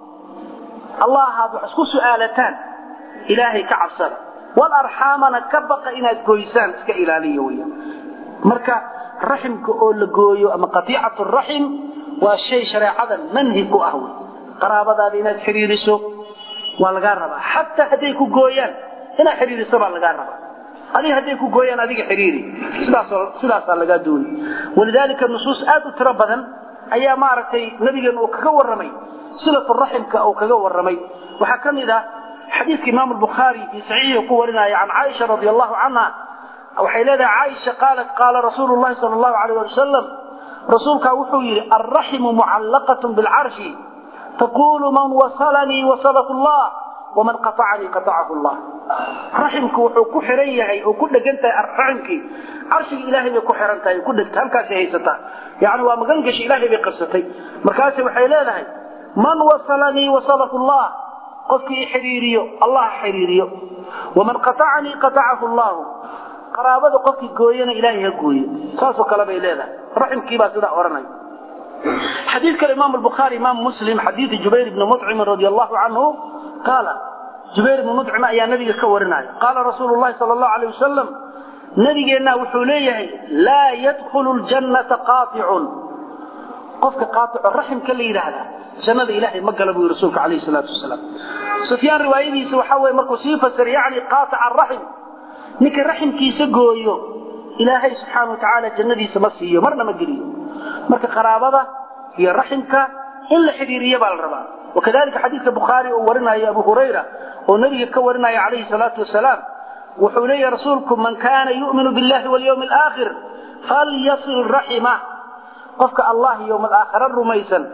allahaad wax isku su'aalataan ilaahay ka cabsada walarxaamana ka baqa inaad goysaan iska ilaaliya wey marka raximka oo la gooyo ama qatiicatu raxim waa shay shareecada manhi ku ah wey qaraabadaada inaad xidhiiriso waa lagaa rabaa xataa hadday ku gooyaan inaad xidhiiriso baa lagaa rabaa adiga hadday ku gooyaan adiga xidhiiri sidaasoo sidaasaa lagaa dooni walidaalika nusuus aad u tiro badan ayaa maaragtay nabigeena uu kaga warramay silatu raximka uu kaga warramay waxaa ka mid ah xadiidka imaamu albukhaari fii saxiixi ku warinaya can caaisha radi allahu canha waxay leedahay caaisha qaalat qaala rasuulu llahi sala allahu alayh ali wasalam rasuulkaa wuxuu yidhi alraximu mucallaqatun bilcarshi taqulu man wasalanii wasalahu llah waman qaacanii qaacahu llah raximku wuxuu ku xiran yahay oo ku dhegan tahay raximkii carshiga ilaahay bay ku xiran tahay ku dhegta halkaasay haysataa yani waa magan gashi ilaahay bay qabsatay markaase waxay leedahay man wasalanii wasalahu llah qofkii xidhiiriyo allah xidhiiriyo waman qaacanii qaacahu llahu qaraabada qofkii gooyana ilaahay ha gooyo saasoo kale bay leedahay raximkiibaa sidaa odhanaya xadiid kale imaam bukhaari imaam muslim xadiidi jubayr ibni mucimin radi allahu canhu qaala jubayr ibni mucim ayaa nabiga ka warinaya qaala rasuulu llahi sala allahu alayh wasalam nabigeenna wuxuu leeyahay laa yadkhulu ljannata qaaicun qofka qaaico raximka la yidhaahda jannada ilaahay ma gala buu yii rasuulka alayhi salaatu wasalaam sufyaan riwaayadiisa waxaa weye markuu sii fasir yani qaaica araxim ninka raximkiisa gooyo ilaahay subxaana wa tacaala jannadiisa ma siiyo marna ma geliyo marka qaraabada iyo raximka in la xidhiiriya baa la rabaa wakadalika xadiidka bukhaari uu warinayo abu hurayra oo nebiga ka warinaya calayhi salaatu wasalaam wuxuu leeyahy rasuulku man kaana yu'minu billahi walyawmi alaakhir falyasil raxima qofka allah yowma alaakhira rumaysan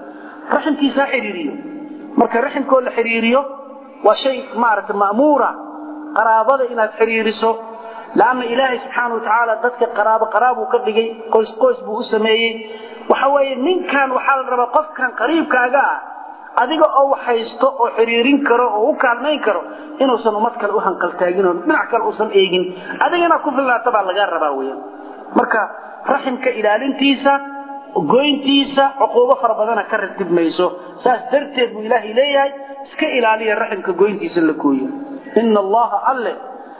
raximkiisa ha xidhiiriyo marka raximkoo la xidhiiriyo waa shay maaragtay ma'muura qaraabada inaad xidhiiriso laanna ilaahay subxaana watacaala dadka qaraabo qaraabuu ka dhigay qoys qoys buu u sameeyey waxa weeye ninkan waxaa la rabaa qofkan qariibkaaga ah adiga oo wax haysto oo xiriirin karo oo u kaalmayn karo inuusan ummad kale u hanqaltaagin oo dhinac kale uusan eegin adiga inaad ku fillaata baa lagaa rabaa weyan marka raximka ilaalintiisa goyntiisa cuquubo fara badana ka ratib mayso saas darteed buu ilaahay leeyahay iska ilaaliya raximka goyntiisa la gooyo ina allaha alle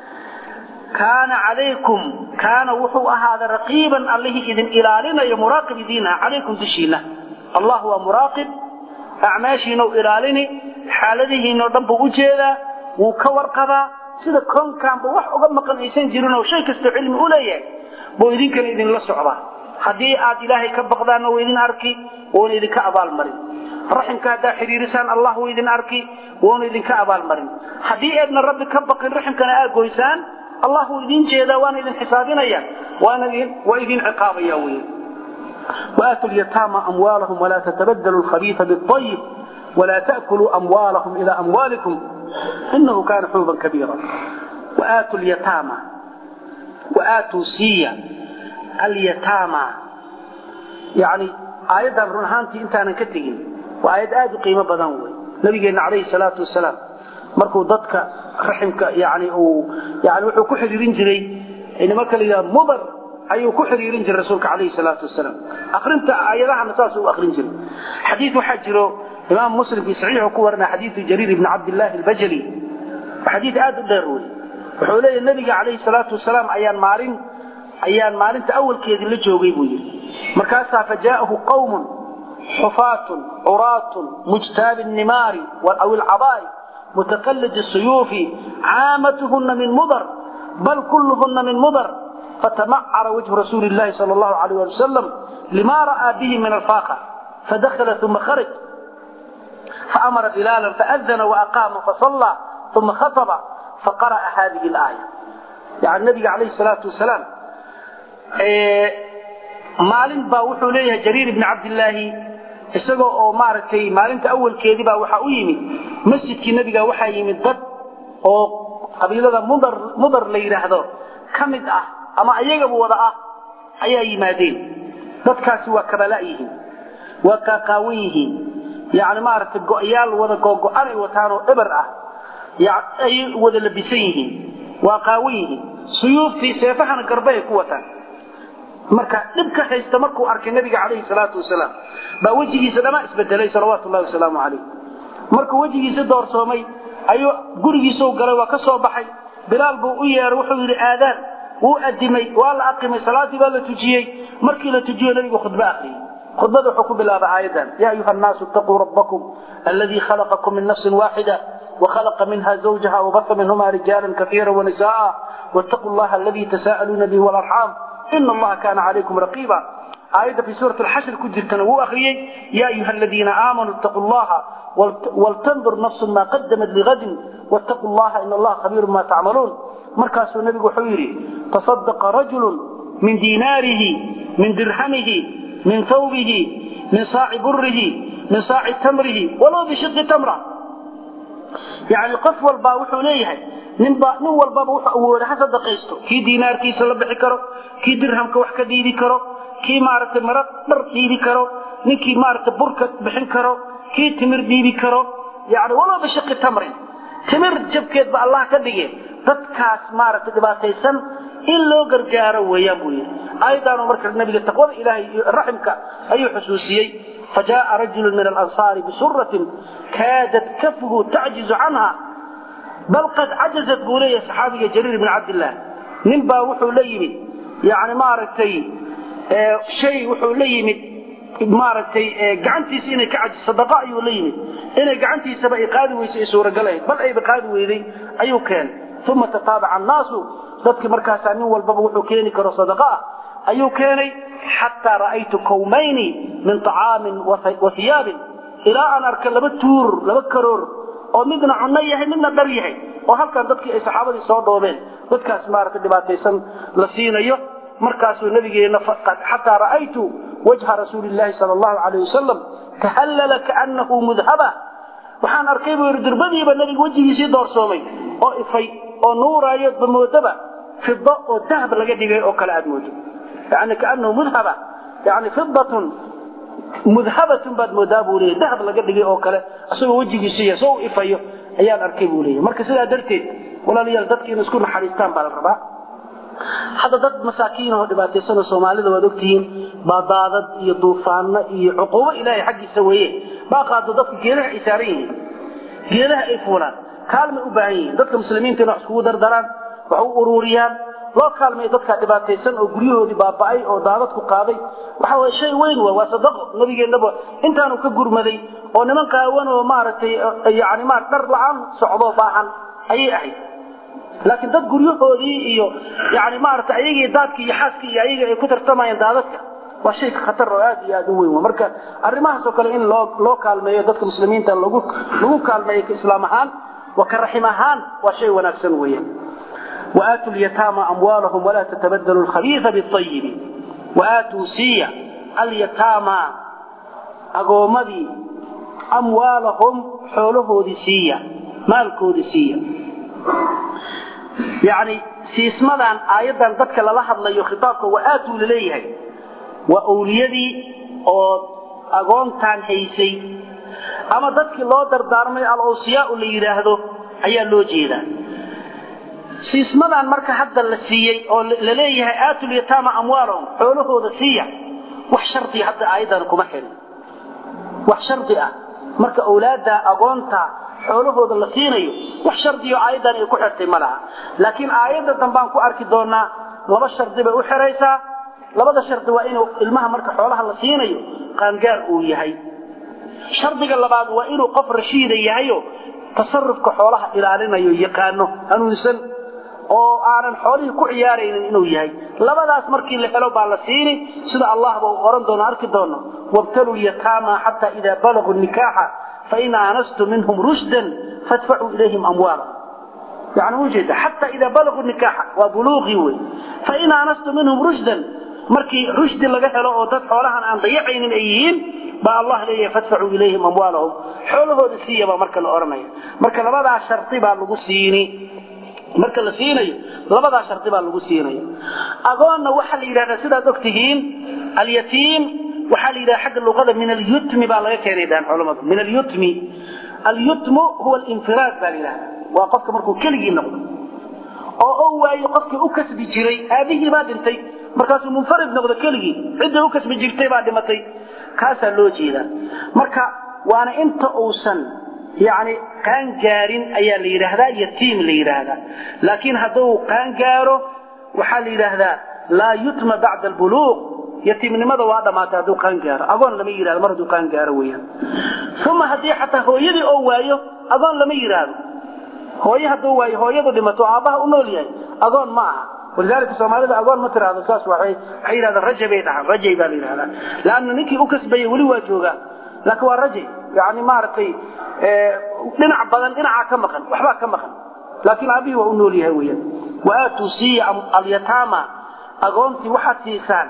kaana calaykum kaana wuxuu ahaaday raqiiban allihii idin ilaalinayo muraaqib idiin ah calaykum dushiina allah waa muraaqib acmaashiina u ilaalini xaaladihiinao dhan buu u jeedaa wuu ka warqabaa sida koonkaanba wax uga maqan aysan jirin oo shay kastoo cilmi u leeyahay buu idinkana idinla socdaa haddii aad ilaahay ka baqdaanna wuu idin arki wuuna idinka abaalmarin raximka haddaa xidhiirisaan allah wuu idin arki wuuna idinka abaalmarin haddii eedna rabbi ka baqin raximkana aad goysaan allah wuu idin jeedaa waana idin xisaabinaya waa idin ciqaabaya wey وآتوا اليتامى أموالهم ولا تتبدلوا الخبيث بالطيب ولا تأكلوا أموالهم إلى أموالكم إنه كان حوبا كبيرا وآتوا اليتامى وآتوا سيا اليتامى يعني آيات رنهانتي انت أنا كتغين وآيات آد قيمة بدنوي نبينا عليه الصلاة والسلام markuu dadka raximka yani uu yani wuxuu ku xiriirin jiray inama kala yidhaha mudar ayuu ku xiriirin jiray rasuulka calayhi salaatu wasalaam akrinta aayadahana saas uu akrin jiray xadiid waxaa jiro imaam muslim fi saxiixu ku warinaya xadiidu jariir ibni cabdillahi albajali xadiid aad u dheer wey wuxuu leeyahy nabiga calayhi salaatu wasalaam ayaan maalin ayaan maalinta awalkeedii la joogay buu yidhi markaasaa fajaa'ahu qawmun xufaatun curaatun mujtaabi nimaari aw ilcabaari متقلد السيوف عامتهن من مضر بل كلهن من مضر فتمعر وجه رسول الله صلى الله عليه وسلم لما رأى به من الفاقة فدخل ثم خرج فأمر بلالا فأذن وأقام فصلى ثم خطب فقرأ هذه الآية يعني النبي عليه الصلاة والسلام إيه مالين باوحوا ليه جرير بن عبد الله isagoo oo maaragtay maalinta awalkeedii baa waxaa u yimid masjidkii nebiga waxaa yimid dad oo qabiilada mudar mudar la yidhaahdo ka mid ah ama ayagaba wada ah ayaa yimaadeen dadkaasi waa kabala yihiin waa qaaqaawan yihiin yani maaragtay go'yaal wada googo-an ay wataan oo eber ah ayay wada labisan yihiin waa qaawan yihiin suyuuftii seefahana garbahay ku wataan marka dhibka haysta markuu arkay nabiga calayhi salaatu wasalaam baa wejigiisa dhamaa isbedelay salawaatu llahi wasalaamu calayh markuu wejigiisa doorsoomay ayuu gurigiisau galay waa ka soo baxay bilaal buu u yeeray wuxuu yidhi aadaan wuu adimay waa la aqimay salaadii baa la tujiyey markii la tujiyo nabigu khudbo akhriyey khudbada wuxuu ku bilaabay aayadan yaa ayuha annaasu itaquu rabbakum alladii khalaqakum min nafsin waaxida وخلق منها زوجها وبث منهما رجالا كثيرا ونساء واتقوا الله الذي تساءلون به والأرحام إن الله كان عليكم رقيبا آية في سورة الحشر كجر تنوو أخريي يا أيها الذين آمنوا اتقوا الله ولتنظر نفس ما قدمت لغد واتقوا الله إن الله خبير ما تعملون مركز النبي حويري تصدق رجل من ديناره من درهمه من ثوبه من صاع بره من صاع تمره ولو بشق تمره يعني قف والبا وحو ليهي nin ba nin walbaba wuxuu awooda ha sadaqaysto kii diinaarkiisa la bixi karo kii dirhamka wax ka dhiibi karo kii maaragtay mara dhar dhiibi karo ninkii maaragtay burka bixin karo kii timir dhiibi karo yani walow bishaqi tamrin timir jabkeed ba allah ka dhige dadkaas maaragtay dhibaataysan in loo gargaaro weeyaan buu yidhi aayadaanu marka nabiga taqwada ilaahay iyo raximka ayuu xusuusiyey فجاء رجل من الأنصار بسرة كادت كفه تعجز عنها بل قد عجزت بوليه صحابي جرير بن عبد الله نبا وحو ليمد يعني ما رتي اه شيء وحو ليمد ما رتي اه قعنتيس إني كعجز صدقاء أيو ليمد إني قعنتيس بأي قادي ويسي سورة قلعي بل أي بقادي ويدي أيو كان ثم تتابع الناس ذاتك مركز نين والبابا وحو كيني كرو صدقاء أيو كيني حتى رأيت كومين من طعام وثياب إلى أن أركن لبتور لبكرور oo midna cunno yahay midna dhar yahay oo halkan dadkii ay saxaabadii soo dhoobeen dadkaas maaragtay dhibaataysan la siinayo markaasuu nabigeena xataa ra'aytu wajha rasuulillahi sala allahu calayh wasalam tahallala kaanahu mudhaba waxaan arkay buu yidhi dirbadiiba nabiga wejigiisii doorsoomay oo ifay oo nuuraayo bamoodaba fido oo dahab laga dhigay oo kale aad moodo yani kaanahu mudhaba yani fidatun mudhabatun baad moodaa buu leeyahy dahab laga dhigay oo kale isagoo wejigiisiiya soo u ifayo ayaan arkay buu leeyahy marka sidaa darteed walaalayaal dadka in isku naxariistaan baa la rabaa hadda dad masaakiin oo dhibaataysanoo soomaalida waad ogtihiin baa daadad iyo duufaano iyo cuquubo ilaahay xaggiisa weeye baa qaado dadka geedaha ay saaran yihiin geedaha ay fuulaan kaalmay u baahan yihiin dadka muslimiinta in wax iskugu dardaraan wax u ururiyaan loo kaalmay dadka dhibaataysan oo guryahoodii baaba'ay oo daadadku qaaday waxa way shay weyn waa waa sadaqo nabigeennaba intaanu ka gurmaday oo niman qaawan oo maaragtay yani ma dhar la-aan socdo baahan ayay ahayd laakiin dad guryahoodii iyo yani maaragtay ayagii daadkii iyo xaaskii iyo ayaga ay ku tartamayeen daadadka waa shay khatar oo aad iyo aad u weyn marka arrimahaas oo kale in loo loo kaalmeeyo dadka muslimiinta lagu lagu kaalmeeyo ka islaam ahaan wa ka raxim ahaan waa shay wanaagsan weeyaan وآتوا اليتامى أموالهم ولا تتبدلوا الخبيث بالطيب وآتوا سيا اليتامى أقومدي أموالهم حوله دي سيا مالكو دي سيا يعني سيسمدان آيضا ذاتك للحظ ليو خطابك وآتوا لليه وأوليدي أو أقومتان هيسي أما ذاتك الله دردارمي الأوصياء اللي يراهدو أيا لو جيدا siismadan marka hadda la siiyey oo la leeyahay aatul yataama amwaalahum xoolahooda siiya wax shardi hadda aayadan kuma xirin wax shardi ah marka awlaada agoonta xoolahooda la siinayo wax shardi oo aayadan ay ku xirtay ma laha laakiin aayadda dambaan ku arki doonaa laba shardi bay u xiraysaa labada shardi waa inuu ilmaha marka xoolaha la siinayo qaangaar uu yahay shardiga labaad waa inuu qof rashiida yahayo tasarufka xoolaha ilaalinayo yaqaano hanuunsan oo aanan xoolihii ku ciyaaraynin inuu yahay labadaas markii la helo baa la siini sida allahba uu oran doono arki doono wabtaluu lyataama xataa idaa balaguu nikaaxa fain aanastum minhum rushdan fadfacuu ilayhim amwaala yani ujeeda xataa idaa balaguu nikaaxa waa buluuqii wey fain aanastum minhum rushdan markii rushdi laga helo oo dad xoolahan aan dayacaynin ay yihiin baa allah leeyahay fadfacuu ilayhim amwaalahum xoolahooda siiya baa marka la oranaya marka labadaa shardi baa lagu siini marka la siinayo labadaa shardi baa lagu siinaya agoonna waxaa la yidhahdaa sidaad og tihiin alyatiim waxaa la yidhahda xagga luqada min alyutmi baa laga keenay dhahan culamadu min alyutmi alyutmu huwa alinfiraad baa la yidhahda waa qofka markuu keligii noqdo oo o waayo qofkii u kasbi jiray aabihii baa dhintay markaasuu munfarid noqdo keligii cidday u kasbi jirtay baa dhimatay kaasaa loo jeedaa marka waana inta uusan yani qaangaarin ayaa la yidhaahdaa yatiim la yidhaahdaa laakiin hadduu qaangaaro waxaa la yidhaahdaa laa yutma bacda albuluuq yatiimnimada waa dhamaatay hadduu qaangaaro agoon lama yidhahdo mar hadduu qaangaaro weeyaan uma haddii xataa hooyadii oo waayo agoon lama yidhaahdo hooye hadduu waayo hooyadu dhimato aabbaha u nool yahay agoon ma aha walidaalika soomaalida agoon ma tiraahdo saas waxay waxay yidhahdaan rajabay dhahaan rajay baa la yidhahdaa laanna ninkii u kasbayay weli waa joogaa laakiin waa rajay yani maaragtay dhinac badan dhinacaa ka maqan waxbaa ka maqan laakiin aabihii waa u nool yahay weeyaan waaatuu siiya alyataama agoontii waxaad siisaan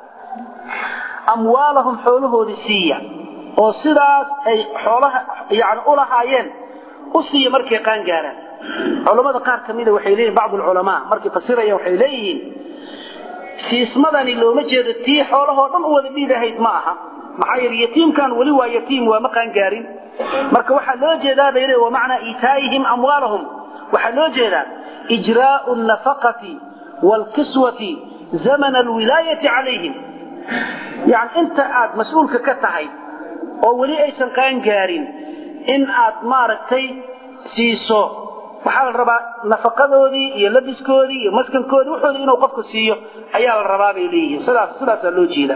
amwaalahum xoolahoodii siiya oo sidaas ay xoolaha yani ulahaayeen u siiya markay qaan gaaraan culamada qaar ka mida waxay leeyihin bacdu alculamaa markay fasirayaan waxay leeyihiin siismadani looma jeedo tii xoolahoo dhan u wada dhiidahayd ma aha maxaa yeele yatiimkan weli waa yatiim waa ma qaangaarin marka waxaa loo jeedaa bay le wamacnaa iitaa'ihim amwaalahum waxaa loo jeedaa ijraa'u nafaqati waalkiswati zamana alwilaayati calayhim yani inta aad mas-uulka ka tahay oo weli aysan qaangaarin in aad maaragtay siiso waxaa la rabaa nafaqadoodii iyo labiskoodii iyo maskankoodii wuxoodii inuu qofku siiyo ayaa la rabaa bay leeyihiin sidaas sidaasaa loo jeedaa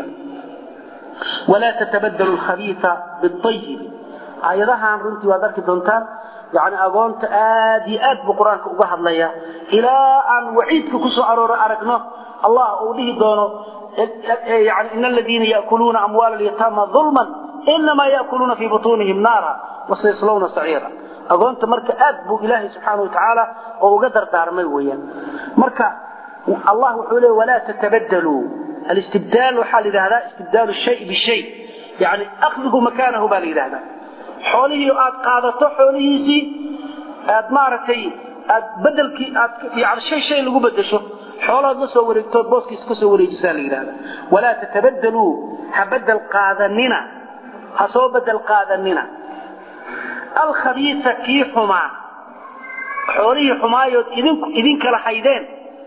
walaa tatabadalu lkhabiisa biayib aayadahan runtii waad arki doontaan yani agoonta aad iyo aad buu qur-aanka uga hadlaya ilaa aan waciidka kusoo arooro aragno allah uu dhihi doono yani in aladiina yakuluuna amwaala alyataama ulman inamaa yakuluuna fii butuunihim naara wasayaslawna saciira agoonta marka aad buu ilaahay subxaana watacaala oo uga dardaarmay weyaan marka allah wuxuu leey walaa tatabadaluu alistibdaal waxaa la yidhahdaa istibdaalu shay bishay yani akhduhu makaanahu baa la yidhahdaa xoolihii aad qaadato xoolihiisii aad maaragtay aad bedelkii aad yani shay shay lagu bedesho xoolahood la soo wareegtood booskiisa ka soo wareejisaa la yidhahda walaa tatabadaluu ha bedel qaadanina ha soo bedel qaadanina alkhabiisa kii xumaa xoolihii xumaayood idin kala haydeen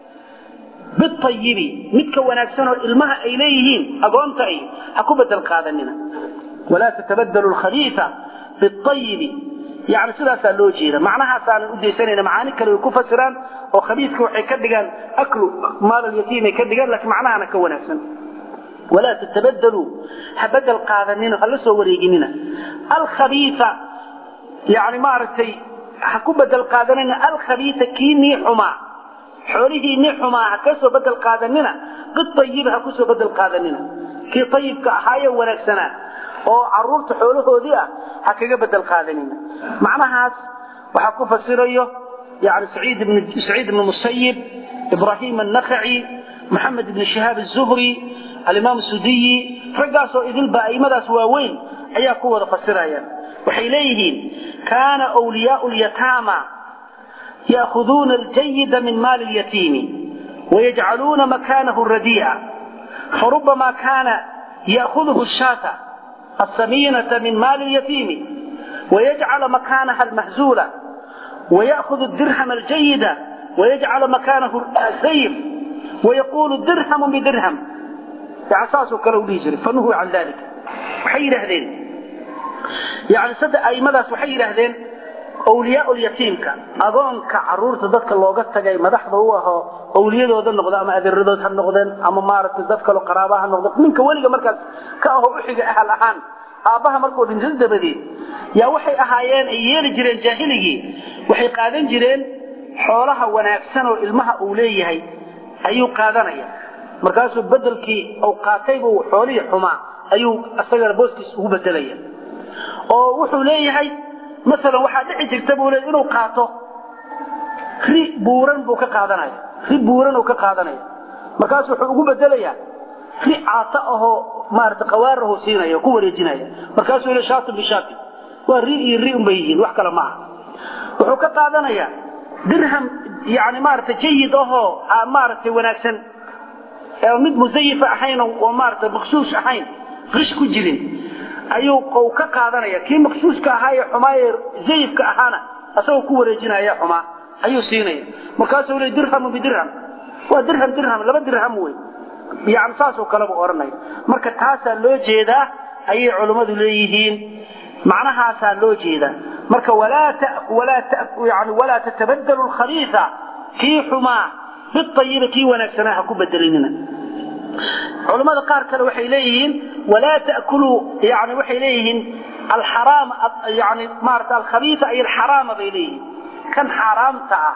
biayibi midka wanaagsan oo ilmaha ay leeyihiin agoonta ay ha ku bedel qaadanina walaa tatabadalu lkhabiisa biayibi yani sidaasaa loo jeeda macnahaasaanan udaysanayna macaani kale way ku fasiraan oo khabiiska waxay ka dhigaan aklu maalalyatiimay ka dhigaan laakiin macnahana ka wanaagsan walaa tatabadaluu ha bedel qaadanina hala soo wareeginina alkhabiisa yani maaragtay ha ku bedel qaadanina alkhabiisa kii nii xumaa xoolihii nii xumaa ha ka soo bedel qaadanina biayib ha ku soo bedel qaadanina kii ayibka ahaaye wanaagsanaa oo caruurta xoolahoodii ah ha kaga bedel qaadanina macnahaas waxaa ku fasirayo yani saciid ibn musayib ibrahim annakhaci maxamed ibn shihaab azuhri alimaam sudiyi raggaasoo idilba aimadaas waaweyn ayaa ku wada fasiraya waxay leeyihiin kaana wliyaau lyataama yaahuduuna aljayida min maali lyatiimi wayajcaluuna makanahu radii'a farubama kaana yaahuduhu shaata السمينة من مال اليتيم ويجعل مكانها المهزولة ويأخذ الدرهم الجيد ويجعل مكانه السيف ويقول درهم بدرهم عساسه كلو ليجري فنهوا عن ذلك وحي لهذين يعني صدق أي مدى وحي لهذين أولياء اليتيمك أظنك عرورة ذاتك اللوغة تجاي مدحضه هو أولياء ذو النقضاء أما أذر ذات النقضين أما مارت ذاتك لو قرابها النقضاء منك ولي مركز كأهو أحيق أهل أحان aabbaha markuu dhintan dabadeed yaa waxay ahaayeen ay yeeli jireen jaahiligii waxay qaadan jireen xoolaha wanaagsan oo ilmaha uu leeyahay ayuu qaadanaya markaasuu bedelkii uu qaataybuu xoolihii xumaa ayuu isagana booskiis ugu bedelaya oo wuxuu leeyahay masalan waxaa dhici jirta buu leeyahay inuu qaato ri buuran buu ka qaadanaya ri buuran uu ka qaadanaya markaasuu wuxuu ugu bedelayaa ri caata ahoo maarata qawaarahu siinaya ku wareejinaya markaasuu yidhi shaatun bishaati waa ri iyo ri unbay yihiin wax kale maaha wuxuu ka qaadanayaa dirham yani maarata jayid ahoo maaragtay wanaagsan mid musayifa ahayn oo maarata maksuus ahayn qish ku jirin ayuu u ka qaadanaya kii maksuuska ahaa ee xumaaye zayifka ahaana asagoo ku wareejinaya xumaa ayuu siinaya markaasuu le dirhamu bidirham waa dirham dirham laba dirham wey yani saasoo kaleba odhanaya marka taasaa loo jeedaa ayay culummadu leeyihiin macnahaasaa loo jeedaa marka yani walaa tatabadalu lkhabiisa kii xumaa biayiba kii wanaagsanaa ha ku bedelinina culammada qaar kale waxay leeyihiin walaa takuluu yani waxay leeyihiin alxaraam yani maarata alkhabiisa ay alxaraama bay leeyihiin kan xaaraamta ah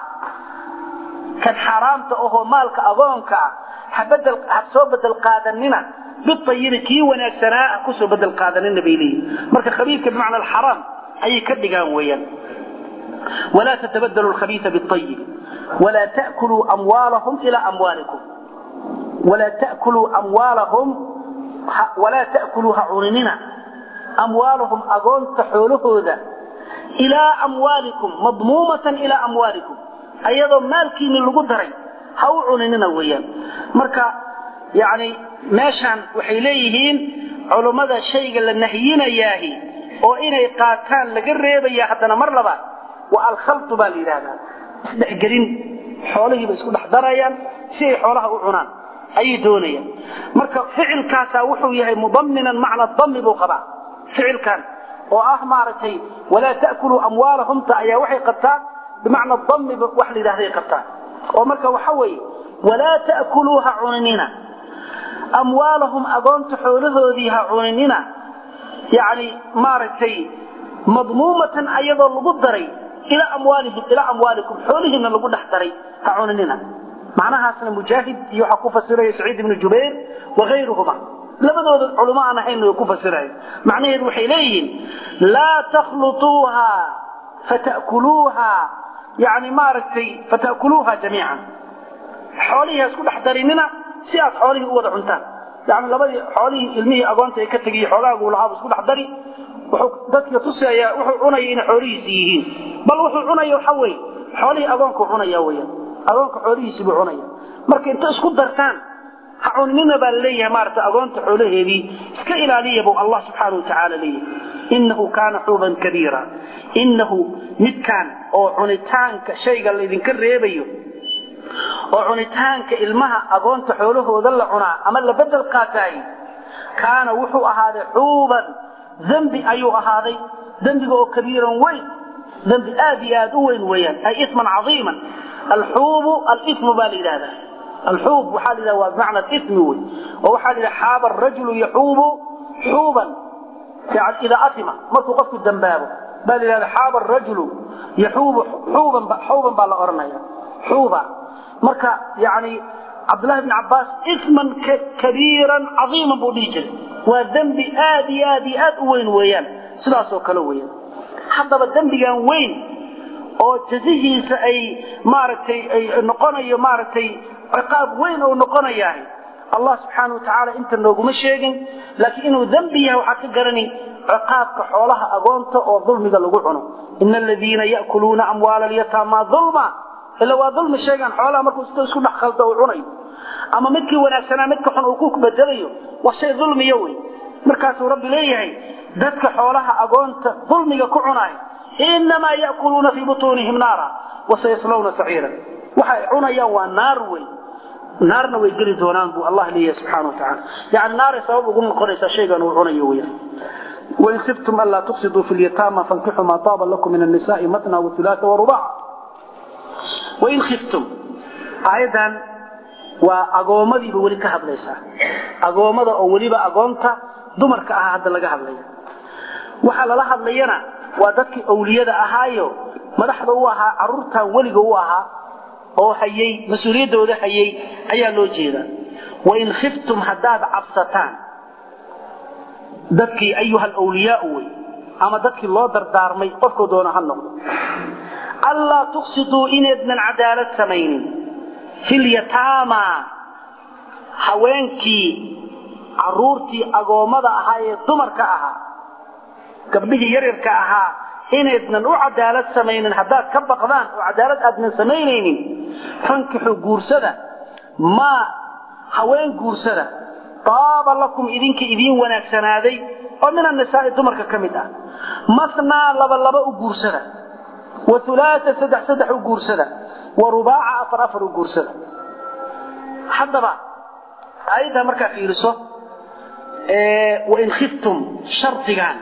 kan xaaraamta ahoo maalka agoonka ah habedel ha soo bedel qaadanina biayibi kii wanaagsanaa ha kusoo bedel qaadanina bay leeyihin marka khabiidka bimacna alxaraam ayay ka dhigaan weeyaan walaa tatabadalu lkhabiisa biayib walaa takuluu amwaalahum ilaa amwaalikum walaa takuluu amwaalahum walaa ta'kuluu ha cuninina amwaalahum agoonta xoolahooda ilaa amwaalikum madmuumatan ilaa amwaalikum ayadoo maalkiini lagu daray ha u cuninina weeyaan marka yani meeshaan waxay leeyihiin culummada shayga la nahyinayaahi oo inay qaataan laga reebaya haddana mar labaad waa alkhaltu baa la yidhaahdaa isdhexgelin xoolihiiba isku dhex darayaan si ay xoolaha u cunaan ayay doonayaan marka ficilkaasaa wuxuu yahay mudaminan macna dami buu qabaa ficilkan oo ah maaragtay walaa ta'kuluu amwaalahumta ayaa waxay qabtaa bimacna dami wax la yidhahday qabtaa oo marka waxa weeye walaa ta'kuluu ha cuninina amwaalahum agoonta xoolahoodii ha cuninina yani maaragtay madmuumatan ayadoo lagu daray ilaa amwaalihim ilaa amwaalikum xoolihiina lagu dhex daray ha cuninina macnahaasna mujaahid iyo waxaa ku fasiraya saciid ibnu jubayr wakayruhuma labadooda culamo aan ahayn way ku fasiraya macnaheedu waxay leeyihiin laa takhlutuuha fatakuluuha yani maaragtay fatakuluuha jamiican xoolihii ha isku dhex darinina si aad xoolihii u wada cuntaan yani labadii xoolihii ilmihii agoonta ay ka tegiy xoogaagu lahaaba isku dhex dari wuxuu dadka tusayaa wuxuu cunaya inay xoolihiisi yihiin bal wuxuu cunaya waxa weye xoolihii agoonku cunaya weyan agoonka xoolihiisii buu cunaya marka inta isku dartaan ha cuninina baa laleeyahay maarata agoonta xoolaheedii iska ilaaliya buu allah subxaana watacaala leeyahay inahu kaana xuuban kabiira inahu midkaan oo cunitaanka shayga laydinka reebayo oo cunitaanka ilmaha agoonta xoolahooda la cunaa ama la bedel qaataay kaana wuxuu ahaaday xuuban dembi ayuu ahaaday dembiga oo kabiiran weyn dembi aad iyo aad u weyn weeyaan ay isman caiiman alxuubu alimu baa la yidhahdaa alxuub waxaa la yidhahda waa bimacna alismi wey oo waxaa la yidhaha xaaba arajulu yaxuubu xuuban idaa atima markuu qofku dambaabo baa la yidhahda xaaba arajulu yaxuubu xuuban xuuban baa la odhanaya xuuba marka yani cabdullahi bn cabbaas isman kabiiran caiiman buu dhihi jiray waa dembi aad iyo aad iyo aad u weyn weeyaan sidaasoo kale weeyaan haddaba dembigan weyn oo jazihiisa ay maaragtay ay noqonayo maaragtay ciqaab weyn oo noqonayahay allah subxaana watacaala inta nooguma sheegin laakiin inuu dembi yahay waxaad ka garani ciqaabka xoolaha agoonta oo dulmiga lagu cuno ina aladiina ya'kuluuna amwaala alyataama dulma ila waa dulmi sheegaan xoolaha markuu isku dhex khaldo uu cunayo ama midkii wanaagsanaa midka xun uu ku bedelayo waa shay dulmiyo wey markaasuu rabbi leeyahay dadka xoolaha agoonta dulmiga ku cunaay inamaa ya'kuluuna fii butuunihim naara wasayaslawna saciira waxay cunayaan waa naar wey naarna way geli doonaan buu allah leeyahay subxana watacaala yani naaray sabab ugu noqonaysaa shaygan uu cunayo weya wain khiftum anlaa tuqsiduu fi lyataama fankixuu maa taaba lakum min annisaai matna waulaaa warubaca wain khiftum aayaddan waa agoomadiiba weli ka hadlaysaa agoommada oo weliba agoonta dumarka ahaa hadda laga hadlaya waxaa lala hadlayana waa dadkii awliyada ahaayo madaxda u ahaa caruurtan weliga u ahaa oo hayay mas-uuliyaddooda hayay ayaa loo jeedaa wain khiftum haddaad cabsataan dadkii ayuha alwliyaau wey ama dadkii loo dardaarmay qofkoo doona ha noqdo anlaa tuqsiduu inaydnan cadaalad samaynin filyataama haweenkii caruurtii agoommada ahaa ee dumarka ahaa gabdhihii yaryarka ahaa inaydnan u cadaalad samaynin haddaad ka baqdaan oo cadaalad aadnan samaynaynin fankixuu guursada maa haween guursada taaba lakum idinka idiin wanaagsanaaday oo min annisaai dumarka ka mid ah masnaa laba laba u guursada wa ulaaa saddex saddex u guursada wa rubaaca afar afar u guursada haddaba aayaddaa markaa fiiriso wain khiftum shardigan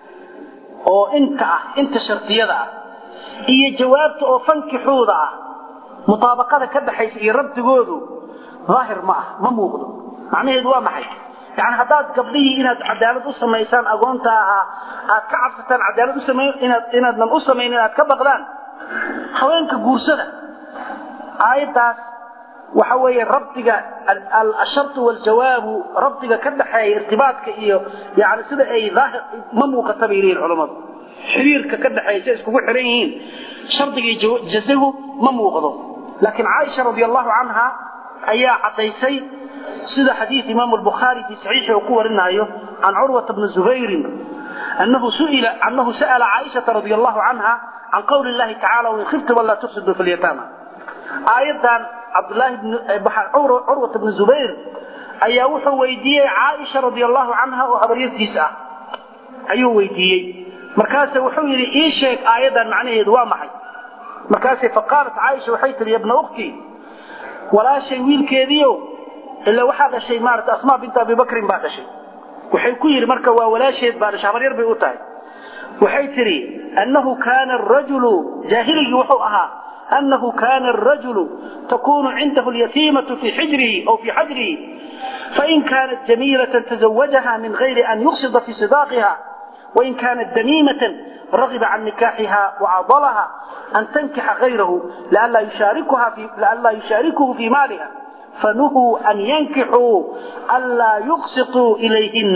oo inta ah inta shardiyada ah iyo jawaabta oo fankixuuda ah mutaabaqada ka dhaxaysa iyo rabdigoodu daahir ma ah ma muuqdo macnaheedu waa maxay yani haddaad gabdhihii inaad cadaalad u samaysaan agoonta ahaa aad ka cabsataan cadaalad usama inaad inaadnan u samaynin aad ka baqdaan haweenka guursada aayaddaas waxa weeye rabdiga ashartu waljawaabu rabdiga ka dhaxeeya irtibaadka iyo yani sida ay daahir ma muuqata bay leeyihin culammadu xiriirka ka dhaxeeya say iskugu xiran yihiin shardigii jazahu ma muuqdo laakiin caaisha radi allahu canha ayaa caddaysay sida xadiid imaamu albukhaari fii saxiixi uu ku warinaayo can curwata bni zubayrin أنه سئل أنه سأل عائشة رضي الله عنها عن قول الله تعالى وإن خفتم ألا تفسدوا في اليتامى آيضا عبد الله بن عروة بن زبير أي وحو ويدية عائشة رضي الله عنها وهبرية تسعة أيو ويدية مركاسة وحو يلي إيشيك آيضا معناه يدوى معي مركاسة فقالت عائشة وحيت يا ابن أختي ولا شيء ويل كيديو إلا وحد شيء مارت أسماء بنت أبي بكر بعد شيء waxay ku yiri marka waa walaasheed baa shabar yar bay u tahay waxay tiri annahu kana ar-rajulu jahiligi wuxuu ahaa annahu kana ar-rajulu takunu indahu al-yatimatu fi hijrihi aw fi hajrihi fa in kanat jamilatan tazawwajaha min ghayri an yuqsida fi sidaqaha وإن كانت دميمة رغب عن نكاحها وعضلها أن تنكح غيره لئلا يشاركها في لئلا يشاركه في مالها فنهوا أن ينكحوا ألا يقسطوا إليهن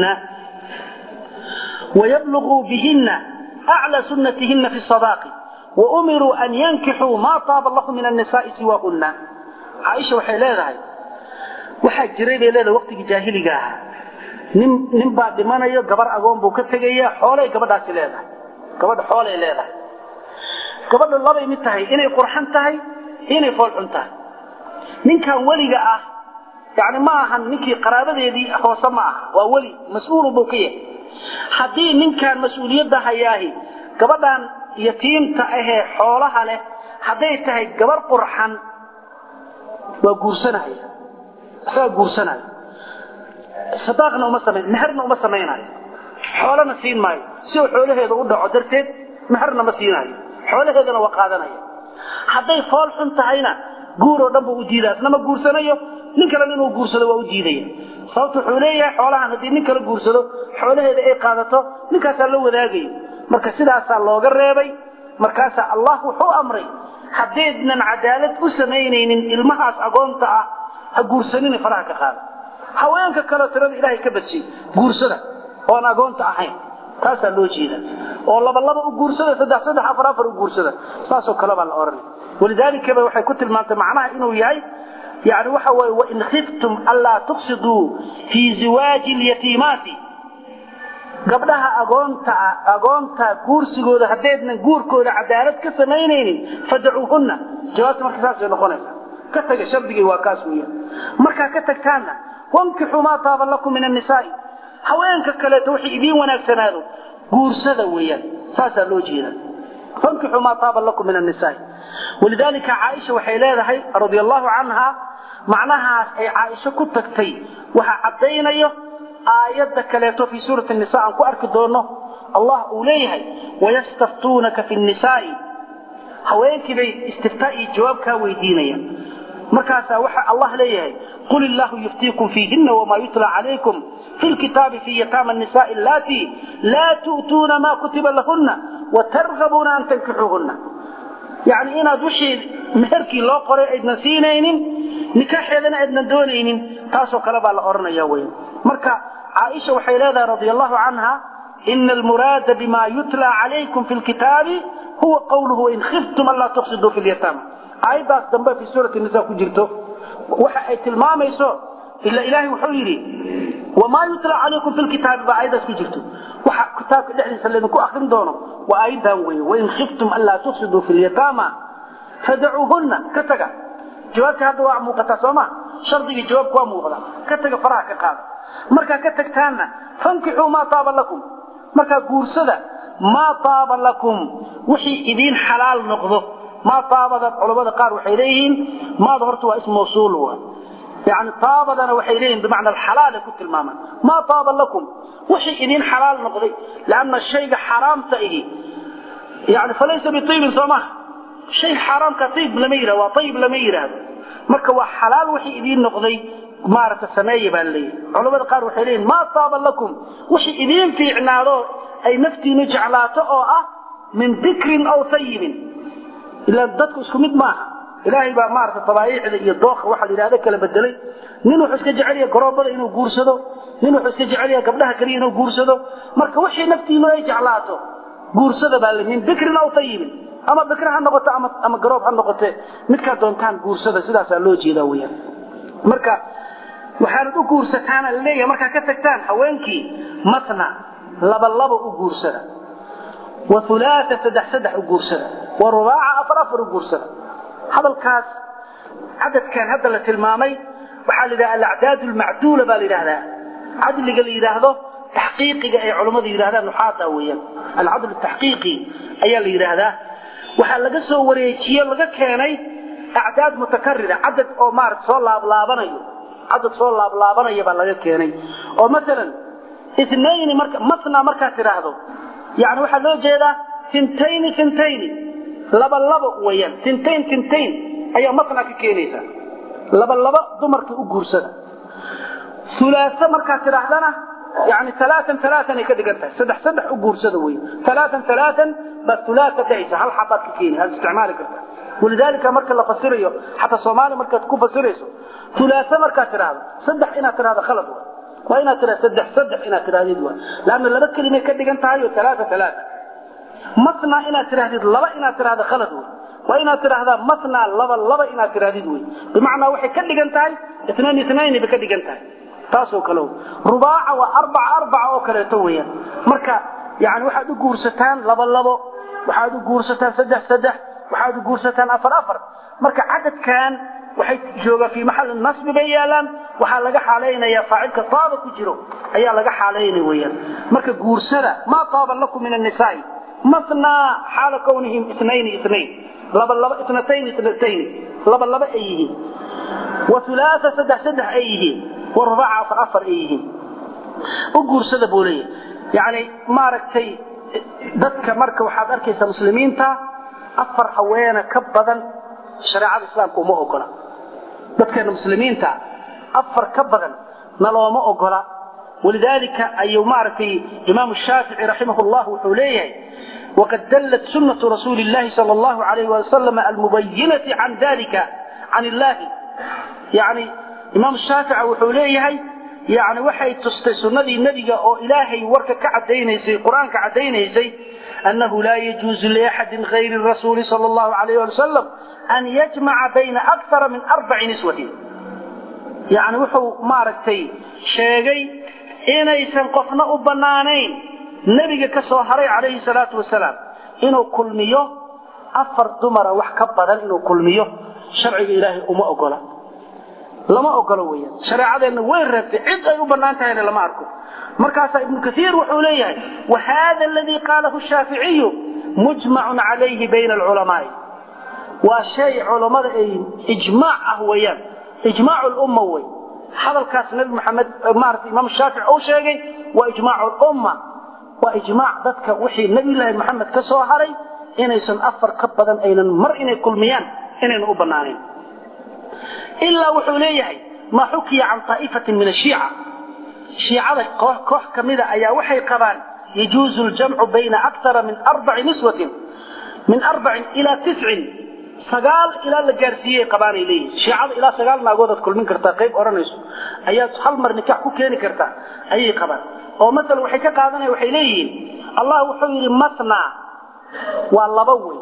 ويبلغوا بهن أعلى سنتهن في الصداق وأمروا أن ينكحوا ما طاب الله من النساء سواهن عائشة وحيلة هاي waxaa jiray bay leedahay waqtigii jaahiliga ahaa nin nin baa dhimanayo gabar agoon buu ka tegaya xoolay gabadhaasi leedahay gabadha xoolay leedahay gabadha labay mid tahay inay qurxan tahay inay foolxun tahay ninkan weliga ah yani ma ahan ninkii qaraabadeedii hoose ma aha waa weli mas-uul buu ka yahay haddii ninkan mas-uuliyadda hayaahi gabadhan yatiimta ahee xoolaha leh hadday tahay gabar qurxan waa guursanaya isagaa guursanaya sadaaqna uma samayn meherna uma samaynayo xoolana siin maayo si uu xoolaheeda u dhaco darteed meherna ma siinayo xoolaheedana waa qaadanaya hadday fool xun tahayna guur oo dhan buu u diidaa isna ma guursanayo nin kalena inuu guursado waa u diidaya sababta wuxuu leeyahay xoolahan haddii nin kala guursado xoolaheeda ay qaadato ninkaasaa la wadaagayo marka sidaasaa looga reebay markaasaa allah wuxuu amray haddaydnan cadaalad u samaynaynin ilmahaas agoonta ah ha guursanina faraha ka qaada haweenka kaleo tirada ilaahay ka badshay guursada oon agoonta ahayn taasaa loo jeeda oo laba laba u guursada saddex saddex afar afar u guursada saasoo kale baa la odhanay walidaalika ba waxay ku tilmaantay macnaha inuu yahay yani waxa weye wain khiftum anlaa tuqsiduu fii ziwaaji lyatiimaati gabdhaha agoonta agoonta guursigooda haddaydnan guurkooda cadaalad ka samaynaynin fadacuuhunna jawaabta marka saasay noqonaysa ka taga shardigay waa kaas weeyaan markaa ka tagtaanna wankixuu maa taaba lakum min annisaai haweenka kaleeto wixii idiin wanaagsanaado guursada weeyaan saasaa loo jeeda fankixuu maa taaba lakum min annisaai walidaalika caaisha waxay leedahay radia allahu canha macnahaas ay caaisho ku tagtay waxaa caddaynayo aayadda kaleeto fii suurati nisa aan ku arki doono allah uu leeyahay wayastaftuunaka fi nnisaai haweenkii bay istiftaa iyo jawaab kaa weydiinayaan markaasaa waxa allah leeyahay qul illaahu yuftiikum fiihinna wamaa yutla calaykum fi lkitaabi fi yataama nisaai allatii laa tu'tuuna maa kutiba lahunna watargabuuna an tankixuuhunna yani inaad wixii meherkii loo qoray aydnan siinaynin nikaaxeedana aydnan doonaynin taasoo kale baa la odhanaya weyn marka caaisha waxay leedahay radia allahu canha ina almuraada bima yutla calaykum fi lkitaabi huwa qawluhu wain khiftum anlaa tuqsiduu fi lyataama aayaddaas dambe fi suurati nisa ku jirto waxa ay tilmaamayso ila ilaahay wuxuu yidhi wamaa yutla calaykum fi lkitaabi baa aayaddaas ku jirto waxa kitaabka dhexdiisa laydinku akrin doono waa aayaddan weeye wain khiftum anlaa tuqsiduu fi lyataama fadacuuhunna ka taga jawaabta hadda waa muuqataa sooma shardigii jawaabka waa muuqda ka taga faraha ka qaada markaa ka tagtaanna fankixuu maa taaba lakum markaa guursada maa taaba lakum wixii idiin xalaal noqdo maa taabada culamada qaar waxay leeyihiin maada horta waa ism mawsuul wa yani taabadana waxay leeyihin bimacna alxalaala ku tilmaamaan maa taaba lakum wixii idiin xalaal noqday lanna shayga xaraamta ihi yani falaysa biiibin soo maha shay xaaraamka ayib lama yihahdo waa ayib lama yidhaahdo marka waa xalaal wixii idiin noqday maaragta sameeya baa leeyahy culamada qaar waxay leeyihin maa taaba lakum wixii idiin fiicnaado ay naftiinu jeclaato oo ah min dikrin aw ayibin ilaa dadku isku mid maaha ilaahay baa maarata tabaayiicda iyo dooka waxa la yidhahda kala bedelay nin wuxuu iska jecel yahay garoobada inuu guursado nin wuxuu iska jecel yahay gabdhaha kaliya inuu guursado marka wixii naftiinu ay jeclaato guursada baa le min bikrin aw ayibin ama bikr ha noqoto ama ama garoob ha noqote midkaa doontaan guursada sidaasaa loo jeedaa weyaan marka waxaanad u guursataana laleeyahay markaa ka tagtaan haweenkii matna laba laba u guursada wa ulaaa saddex saddex u guursada wa rubaaca afar afar u guursada hadalkaas cadadkan hadda la tilmaamay waxaa la yidhaha alacdaad lmacduula baa la yidhahdaa cadliga la yidhaahdo taxqiiqiga ay culammadu yidhahdaan nuxaada weeyaan alcadl taxqiiqi ayaa la yidhaahdaa waxaa laga soo wareejiye laga keenay acdaad mutakarira cadad oo maarata soo laablaabanaya cadad soo laablaabanaya baa laga keenay oo masalan itnayni marka masna markaad tidhaahdo yani waxaa loo jeedaa tintayni tintayni laba laba weeyaan tintayn tintayn ayaa masna ka keenaysa laba laba dumarka u guursada ulaasa markaad tidhaahdana yani alaaan alaaan ay ka dhigan tahay saddex saddex u guursada wey alaaan alaaan baad ulaasa dhahaysa hal xabaad ka keeni aad isticmaali karta walidaalika marka la fasirayo xataa soomaali markaad ku fasirayso ulaasa markaad tidhaahdo saddex inaad tidhahdo khalad wa waa inaad tidhahdo saddex saddex inaad tidhahdid wa laanna laba kelimay ka dhigan tahay oo alaaa alaaa masna inaad tidhahdid laba inaad tidhahdo khalad wey waa inaad tidhaahdaa masna laba laba inaad tidhahdid wey bimacnaa waxay ka dhigan tahay itnayn itnayn bay ka dhigan tahay taasoo kale rubaaca waa arbaca arbaca oo kaleeto weeyaan marka yani waxaad u guursataan laba labo waxaad u guursataan saddex saddex waxaad u guursataan afar afar marka cadadkan waxay joogaan fii maxalli nasbi bay yaalaan waxaa laga xaalaynaya faacilka taaba ku jiro ayaa laga xaalaynaya weeyaan marka guursada maa taaba lakum min annisaai mathnaa xaala kawnihim itnayn itnayn laba laba itnatayn itnatayn laba laba ay yihiin wa hulaatha saddex saddex ay yihiin wa rubaaca afar afar ay yihiin u guursada buu leeyahay yani maaragtay dadka marka waxaad arkaysaa muslimiinta afar haweena ka badan shareecada islaamka uma ogola dadkeena muslimiinta afar ka badan nalooma ogola walidaalika ayuu maaragtay imaamu shaafici raximah llah wuxuu leeyahay waqad dallat sunnatu rasuuli llahi sal allahu alayh wali wasalam almubayinati can dalika can illahi yani imaam shaafica wuxuu leeyahay yani waxay tustay sunnadii nebiga oo ilaahay warka ka cadaynaysay qur-aanka caddaynaysay annahu laa yajuuzu liaxadin hayri rasuuli sal allahu alayh ali wasalam an yajmaca bayna akara min arbaci niswatin yani wuxuu maaragtay sheegay inaysan qofna u bannaanayn nebiga ka soo haray calayhi salaatu wasalaam inuu kulmiyo afar dumara wax ka badan inuu kulmiyo sharciga ilaahay uma ogola lama ogolo weeyaan shareecadeenna way reebtay cid ay u bannaan tahayna lama arko markaasaa ibnu kaiir wuxuu leeyahay wa hada aladii qaalahu shaaficiyu mujmacun calayhi bayna alculamaai waa shay culammada ay ijmaac ah weeyaan ijmaacu lumma wey hadalkaas nabi maxamed maarata imaam shaafici uu sheegay waa ijmaacu lumma waa ijmaac dadka wixii nabiyullaahi maxamed ka soo haray inaysan afar ka badan aynan mar inay kulmiyaan inaynan u bannaanayn ilaa wuxuu leeyahay maa xukiya can aa'ifatin min ashiica shiicada koox ka mida ayaa waxay qabaan yajuuzu ljamcu bayna akara min arbaci niswatin min arbacin ilaa tiscin sagaal ilaa la gaarsiiyey qabaanay leeyihin shiicada ilaa sagaal naagoodaad kulmin kartaa qayb odhanayso ayaad hal mar nikax ku keeni kartaa ayay qabaan oo maala waxay ka qaadanaya waxay leeyihiin allah wuxuu yidhi matna waa laba wey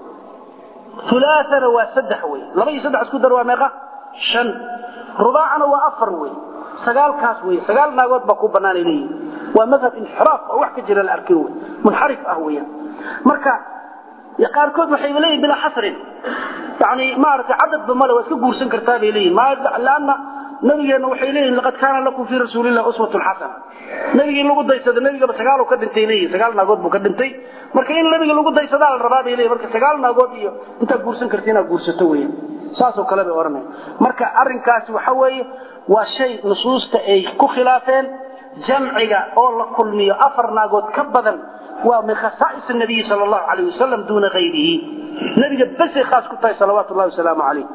ulaaana waa saddex wey laba iyo saddex isku dar waa meeqa shan rubaacana waa afar wey sagaalkaas wey sagaal naagood baa ku banaanay leeyihin waa madhab inxiraaf oo wax ka jira la arkin wey munxarif ah weeyaan marka qaarkood waxay leeyihin bilaa xasrin yani maaragtay cadadba male waa iska guursan kartaa bay leeyihin laanna nabigeenna waxay leeyihin laqad kaana lakum fii rasuulillahi uswatun xasana nabigii in lagu daysado nabigaba sagaal ka dhintay leeyihin sagaal naagood buu ka dhintay marka in nabiga lagu daysadaa la rabaa bay leeyihin marka sagaal naagood iyo intaad guursan karta inaad guursato weeyaan saasoo kale bay odhanaya marka arrinkaasi waxa weeye waa shay nusuusta ay ku khilaafeen jamciga oo la kulmiyo afar naagood ka badan waa min khasaa'is nabiyi sal allahu alayh wasalam duuna hayrihi nabiga besay khaas ku tahay salawaatu llahi wasalaamu calayh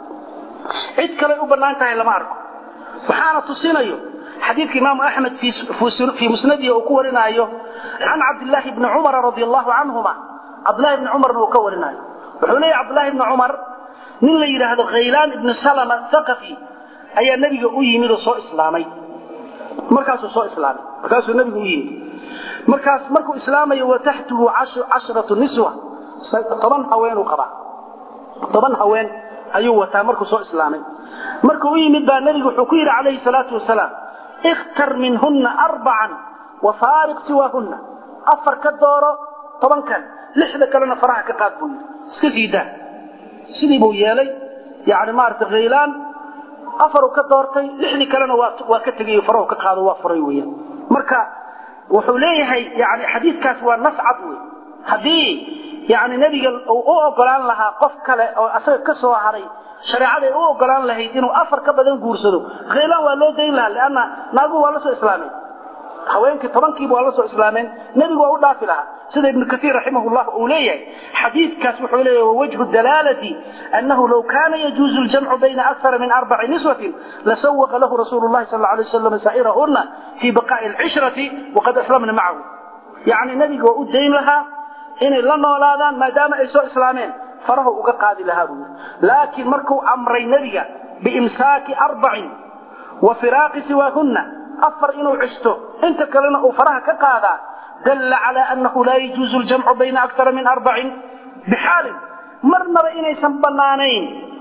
cid kaley u bannaan tahay lama arko waxaana tusinayo xadiidka imaamu axmed fii musnadihi uu ku warinaayo can cabdillaahi bni cumara radi allahu canhuma cabdillahi bni cumarna uu ka warinaayo wuxuu leeyahy cabdillahi bni cumar nin la yidhaahdo khaylaan ibni salama thaqafi ayaa nebiga u yimid oo soo islaamay markaasuu soo islaamay markaasuu nebigu u yimid markaas markuu islaamayo wa taxtuhu cashratu niswa toban haweenuu qabaa toban haween ayuu wataa markuu soo islaamay markuu u yimid baa nebigu wuxuu ku yidhi calayhi salaatu wasalaam ikhtar minhunna arbacan wa faariq siwaahunna afar ka dooro tobankan lixda kalena faraha ka qaad buu yidhi iska sii daa sidii buu yeelay yani maarata khaylaan afaruu ka doortay lixdii kalena waa ka tegay farahu ka qaado waa furay weeyaan marka wuxuu leeyahay yani xadiidkaas waa nas cad wey haddii yani nebiga uu u ogolaan lahaa qof kale oo asaga ka soo haray shareecaday u ogolaan lahayd inuu afar ka badan guursado khaylaan waa loo dayn lahaa leanna naaguhu waa la soo islaameen haweenkii tobankiiba waa la soo islaameen nebigu waa u dhaafi lahaa sida ibnu kaiir raximahullah uu leeyahay xadiidkaas wuxuu leeyahay wawajhu dalaalati annahu low kaana yajuuzu ljamcu bayna akara min arbaci niswatin lasawaqa lahu rasuulu llahi sal alay wasalam saa'irahunna fii baqaa'i alcishrati waqad aslamna macahu yacni nebiga waa u dayn lahaa inay la noolaadaan maadaama ay soo islaameen farahu uga qaadi lahaa buu yidhi laakiin markuu amray nebiga biimsaaki arbacin wa firaaqi siwaahunna afar inuu cisto inta kalena uu faraha ka qaadaa dalla calaa annahu laa yajuuzu ljamcu bayna akara min arbacin bixaalin marnaba inaysan bannaanayn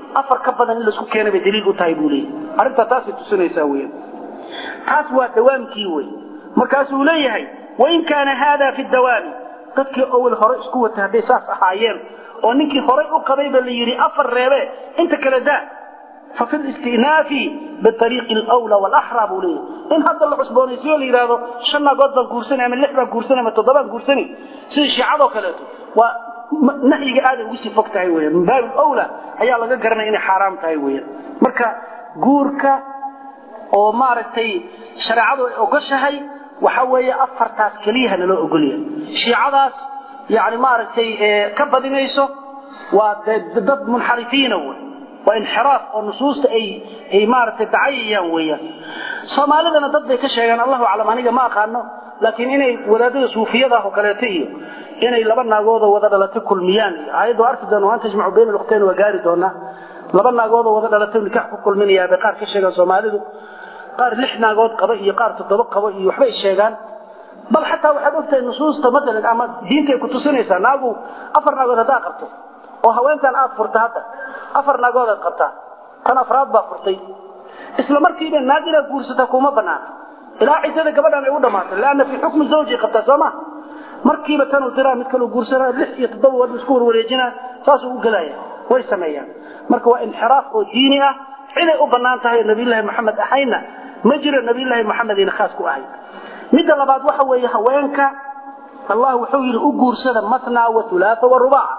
afar ka badan in laisku keena bay daliil u tahay buu leeyahy arrintaa taasay tusinaysaa weyan taas waa dawaamkii wey markaasuu leeyahay wain kaana haada fi dawaami dadkii awel hore isku watay hadday saas ahaayeen oo ninkii horay u qabayba la yidhi afar reebe inta kale daa fa fi listinaafi biariiqi alwla walaxraa buu leeyahay in hadda la cusboonaysiyo la yidhaahdo shan naagood baan guursanay ama lix baan guursanay ama toddobaan guursanay sida shiicadoo kaleeto waa nahyiga aaday ugu sii fog tahay weyan min baabi awla ayaa laga garanaya inay xaaraam tahay weyan marka guurka oo maaragtay shareecadu ay ogoshahay waxa weeye afartaas keliyaha naloo ogolyahay shiicadaas yani maaragtay ka badinayso waa dad munxarifiina wey waa inxiraaf oo nusuusta ay ay maaragtay dacayayaan weeyaan soomaalidana dad bay ka sheegaan allahu aclam aniga ma aqaano laakiin inay wadaadada suufiyada oo kaleeto iyo inay laba naagoodoo wada dhalatay kulmiyaan iyo aayaddu arki doona waan tajmacu bayna lukhtayn waa gaari doonaa laba naagoodoo wada dhalatay nikax ku kulminayaa bay qaar ka sheegaan soomaalidu qaar lix naagood qaba iyo qaar toddoba qabo iyo waxbay sheegaan bal xataa waxaad ogtahay nusuusta maalan ama diinta ay ku tusinaysaa naagu afar naagood haddaa qabto oo haweentan aad furta hadda afar naagood aad qabtaa tan afraad baa furtay isla markiiba naag inaad guursataa kuma banaana ilaa ciddada gabadhan ay u dhammaatay leanna fii xukmi zawji qabtaa soo ma markiiba tanuu diraa mid kaluu guursanaa lix iyo toddoba wadhu isku warwareejinaa saasuu u gelaya way sameeyaan marka waa inxiraaf oo diini ah ciday u bannaan tahay oo nabiyullaahi maxamed ahayna ma jiro nabiyullaahi maxamedina khaas ku ahay midda labaad waxa weeye haweenka allah wuxuu yidhi u guursada matnaa wa hulaatha wa rubaaca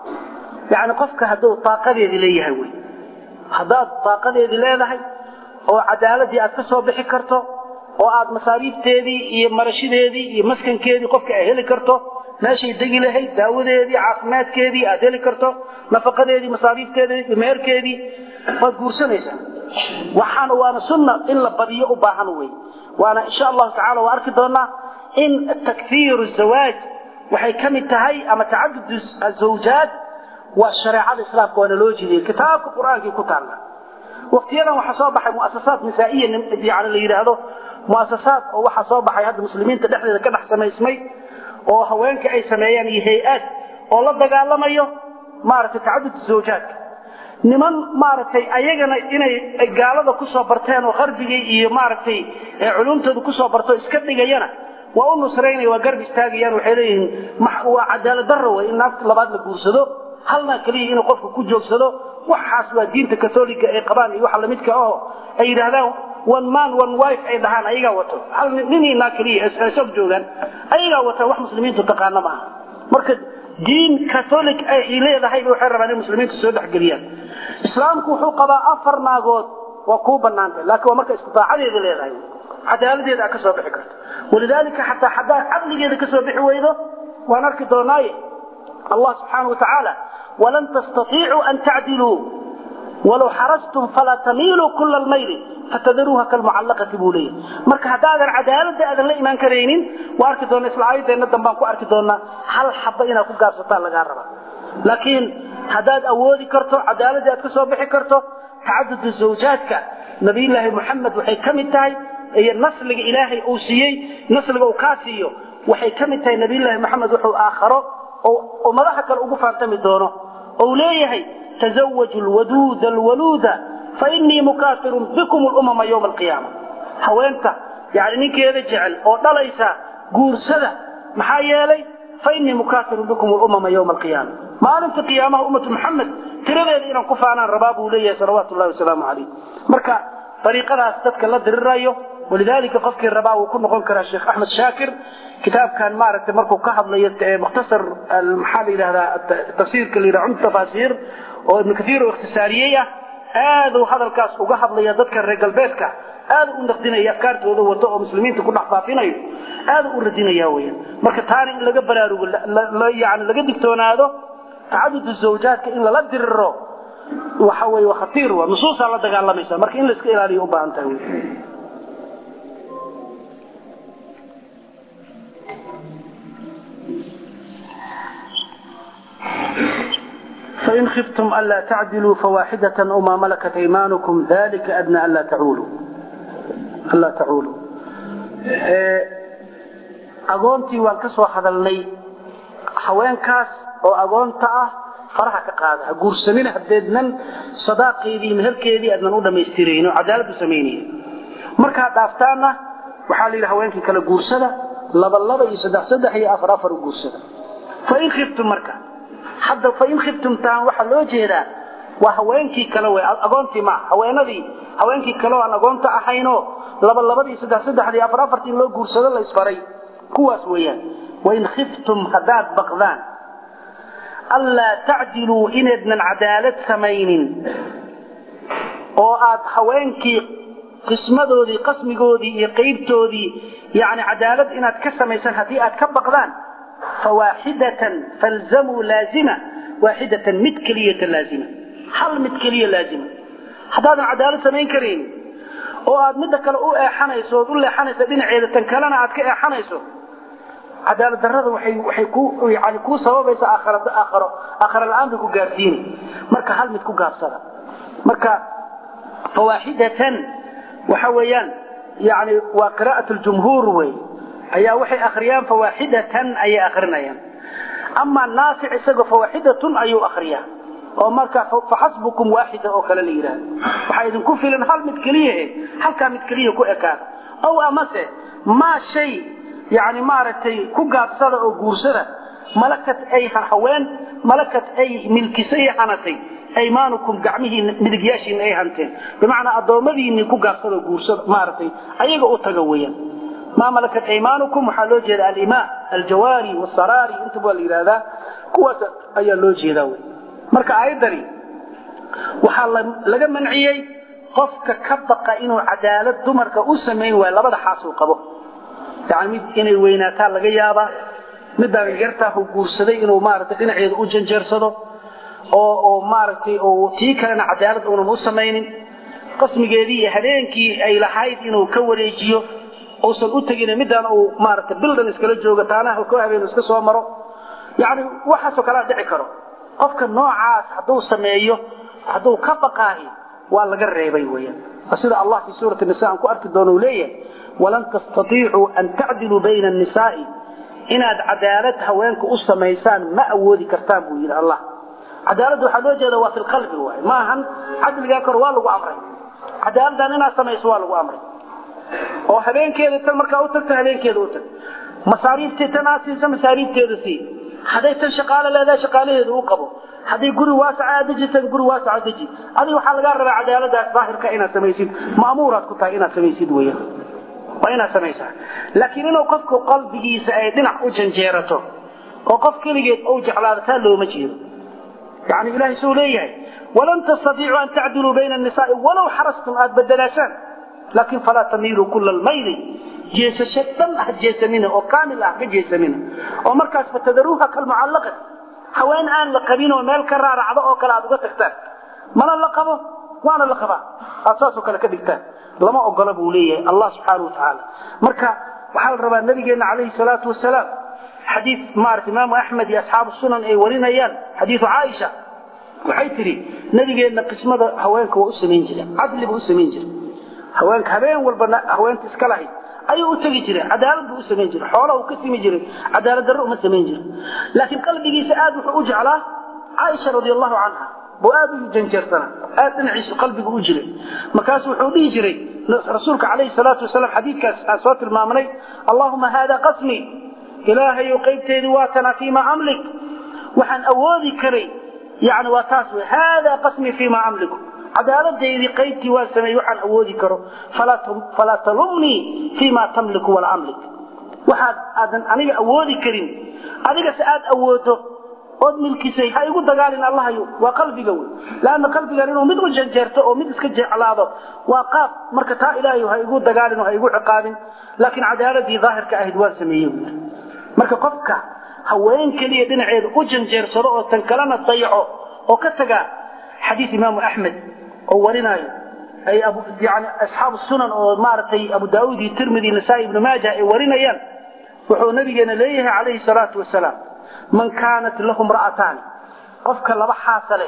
yacni qofka hadduu daaqadeedii leeyahay wey haddaad daaqadeedii leedahay oo cadaaladii aad ka soo bixi karto oo aad masaariifteedii iyo marashadeedii iyo maskankeedii qofka ay heli karto meeshay degi lahayd daawadeedii caafimaadkeedii aad heli karto nafaqadeedii masaariifteedii meherkeedii waad guursanaysaa waxaana waana sunna in la badiyo u baahan wey waana insha allahu tacala waa arki doonaa in takfiiru zawaaj waxay ka mid tahay ama tacadud azawjaad waa shareecada islaamka waana loo jeediyey kitaabka qur-aankii ku taalla waktiyadan waxaa soo baxay muasasaad nisaa'iya yani la yidhaahdo muasasaad oo waxaa soo baxay hadda muslimiinta dhexdeeda ka dhex samaysmay oo haweenka ay sameeyaan iyo hay-aad oo la dagaalamayo maaragtay tacadud zawjaadka niman maaragtay ayagana inay gaalada kusoo barteen oo qarbigii iyo maaragtay culumtooda kusoo barto iska dhigayana waa u nusraynaya waa garb istaagayaan waxay leeyihiin waa cadaalad darro wey in naagta labaad la guursado halna keliya inuu qofka ku joogsado waxaas waa diinta katoliga ay qabaan iyo waxa lamidka oo ay yidhaahdaan one man one wife ay dhahaan ayagaa wato hal ninii naag keliya ay sog joogaan ayagaa wata wax muslimiintu taqaana ma aha marka diin catholic ay leedahay waxay rabaan in muslimiintu soo dhexgeliyaan islaamku wuxuu qabaa afar naagood waa kuu banaantay laakiin waa marka istidaacadeeda leedahay cadaaladeeda aad ka soo bixi karto walidaalika xataa haddaad caqligeeda ka soo bixi weydo waan arki doonaaye allah subxaanau watacaala walan tastaiicuu an tacdiluu walow xarastum falaa tamiiluu kula lmayli fatadaruuha kalmucallaqati buu leeyahy marka haddaadan cadaaladda aadan la imaan karaynin waa arki doona isla aayadeenna dambaan ku arki doonaa hal xaba inaad ku gaabsataan lagaa raba laakiin haddaad awoodi karto cadaaladii aad ka soo bixi karto tacadudu zawjaadka nabiyullaahi moxamed waxay ka mid tahay iyo nasliga ilaahay uu siiyey nasliga uu kaa siiyo waxay ka mid tahay nabiyullaahi moxamed wuxuu aakharo oo ummadaha kale ugu faantami doono ou leeyahay tazawaju lwaduuda alwaluuda fainii mukaafirun bikum lumama ywma alqiyaama haweenta yani ninkeeda jecel oo dhalaysa guursada maxaa yeelay fainii mukaafirun bikum lumama ywma alqiyaama maalinta qiyaamaha ummatu maxamed tiradeeda inaan ku faanaan rabaa buu leeyahay salawaatu llahi wasalaamu calayh marka dariiqadaas dadka la dirirayo walidaalika qofkii rabaa wuu ku noqon karaa sheekh axmed shaakir kitaabkan maaragtay markuu ka hadlayo mukhtasar maxaa la yidhahdaa tafsiirka la yidhaha cumd tafaasiir oo ibnu kathiir oo ikhtisaariyey ah aaduu hadalkaas uga hadlaya dadka reer galbeedka aadu u naqdinaya afkaartooda wato oo muslimiinta ku dhex faafinayo aadu u radinaya weyan marka taana in laga baraarugo yani laga digtoonaado tacadudu zawjaadka in lala diriro waxa weye waa khatiir wa nusuusaa la dagaalamaysa marka in la iska ilaaliyo u baahan tahay فإن خفتم ألا تعدلوا فواحدة أو ما ملكت أيمانكم ذلك أدنى ألا تعولوا ألا تعولوا agoontii waan ka soo hadalnay haweenkaas oo agoonta ah faraha ka qaada ha guursanina haddeednan sadaaqeedii meherkeedii aadnan u dhammaystirayno cadaalad u samaynaya markaad dhaaftaanna waxaa la yidhi haweenkii kale guursada laba laba iyo saddex saddex iyo afar afar u guursada fain khiftum marka hadda fain khiftum taan waxaa loo jeedaa waa haweenkii kale wey agoontii maa haweenadii haweenkii kale oo aan agoonta ahaynoo laba labadii saddex saddexdii afar afartii in loo guursado la isfaray kuwaas weeyaan wain khiftum haddaad baqdaan anlaa tacdiluu inaydnan cadaalad samaynin oo aad haweenkii qismadoodii qasmigoodii iyo qaybtoodii yani cadaalad inaad ka samaysaan haddii aad ka baqdaan fawaaxidatan falzamuu laazima waaxidatan mid keliyata laazima hal mid keliya laazima haddaadan cadaalad samayn karayn oo aad midda kale u eexanayso ood u leexanayso dhinaceeda tan kalena aad ka eexanayso cadaalad darrada waxay waxay ku yani kuu sababaysa aakhara aakharo aakhara la-aan bay ku gaarsiinay marka hal mid ku gaabsada marka fawaaxidatan waxa weeyaan yani waa qiraa'at ljumhuur wey ayaa waxay akhriyaan fawaaxidatan ayay akrinayaan ama naafic isagoo fawaaxidatun ayuu akriyaa oo marka faxasbukum waaxida oo kale la yidhaahdo waxaa idinku filan hal mid keliyahe halkaa mid keliya ku ekaada ow amase maa shay yani maaragtay ku gaabsada oo guursada malakat ay haween malakat ay milkisay hanatay aymaanukum gacmihii midigyaashiina ay hanteen bimacnaa addoommadiinii ku gaabsada oo guursada maaragtay ayaga u taga weeyaan maa malakat aymaanukum waxaa loo jeeda alimaa aljawaari wasaraari intaba waa la yidhahdaa kuwaas ayaa loo jeedaa wey marka aayaddani waxaa laga manciyey qofka ka baqa inuu cadaalad dumarka u samayn waayo labada xaasuu qabo yani mid inay weynaataa laga yaabaa midaan yartaahu guursaday inuu maaragtay dhinaceeda u janjeersado oo oo maaragtay oo tii kalena cadaalad uunan u samaynin qasmigeedii iyo habeenkii ay lahayd inuu ka wareejiyo uusan u tegin midaan uu maaragtay bildan iskala joogo taanaha ko habeen iska soo maro yani waxaasoo kalea dhici karo qofka noocaas hadduu sameeyo hadduu ka baqaahi waa laga reebay weeyaan sida allah fi suurati nisa aan ku arki doono uu leeyahay walan tastatiicuu an tacdiluu bayna annisaa'i inaad cadaalad haweenka u samaysaan ma awoodi kartaan buu yidhi allah cadaaladda waxaa loo jeeda waa fi lqalbi waay ma ahan cadligaa kor waa lagu amray cadaaladdan inaad samayso waa lagu amray oo habeenkeeda tan markaa u tagto habeenkeeda u tag masaariiftii tan aad siisa masaariifteeda sii hadday tan shaqaalo leedahay shaqaalaheedu u qabo hadday guri waasaca aad dejisan guri waasaca deji adiga waxaa lagaa rabaa cadaaladaas daahirka inaad samaysid ma'muuraad ku tahay inaad samaysid weeyaan waa inaad samaysaa laakiin inuu qofku qalbigiisa ay dhinac u janjeerato oo qof keligeed ou jeclaado taa looma jeedo yani ilahay suu leeyahay walan tastatiicuu an tacdiluu bayna annisaai walow xarastum aad bedelaashaan laakin falaa tamiiluu kula almayli jeesasho dhan ah jeesanina oo kaamil ah ka jeesanina oo markaas fatadaruuha kalmucallaqat haween aan la qabin oo meel ka raaracdo oo kale aad uga tagtaan mana la qabo waana la qabaa aad saasoo kale ka dhigtaan lama ogola buu leeyahay allah subxaana wa tacaala marka waxaa la rabaa nabigeena calayhi salaatu wasalaam xadiid maarata imaamu axmed iyo asxaabu sunan ay warinayaan xadiidu caaisha waxay tidhi nabigeenna qismada haweenka waa u samayn jire cadli buu u samayn jire haweenka habeen walba haweenta iska lahayd ayuu u tegi jiray cadaalad buu u samayn jiray xoola uu ka simi jiray cadaalad darro uma samayn jirin laakiin qalbigiisa aad wuxuu u jeclaa caaisha radi allahu canha buu aad u janjeersana aad dhinaciisu qalbigu u jiray markaasu wuxuu dhihi jiray rasuulka calayhi salaatu wasalaam xadiidkaas aan soo tilmaamnay allahuma haada qasmi ilaahayow qaybteedii waa tana fiima amlik waxaan awoodi karay yani waa taas wey haada qasmi fiima amliku cadaaladaydii qaybtii waan sameeyey waxaan awoodi karo falaa talumnii fiima tamliku walaa amlik waxaad aadan aniga awoodi karin adigase aad awoodo ood milkisay ha igu dagaalin allahayo waa qalbiga wey laanna qalbigan inuu mid u janjeerto oo mid iska jeclaado waa qaab marka taa ilaahay ha igu dagaalin oo ha igu ciqaabin laakiin cadaaladii daahirka ahayd waan sameeyey wy marka qofka haween keliya dhinaceeda u janjeersado oo tan kalena dayaco oo ka taga xadiid imaamu axmed oo warinaayo ay yani asxaabu sunan oo maaragtay abu daauud iyo tirmidi nasaa-i ibnu maaja ay warinayaan wuxuu nabigeena leeyahay calayhi salaatu wasalaam man kaanat lahu mra'ataani qofka laba xaasale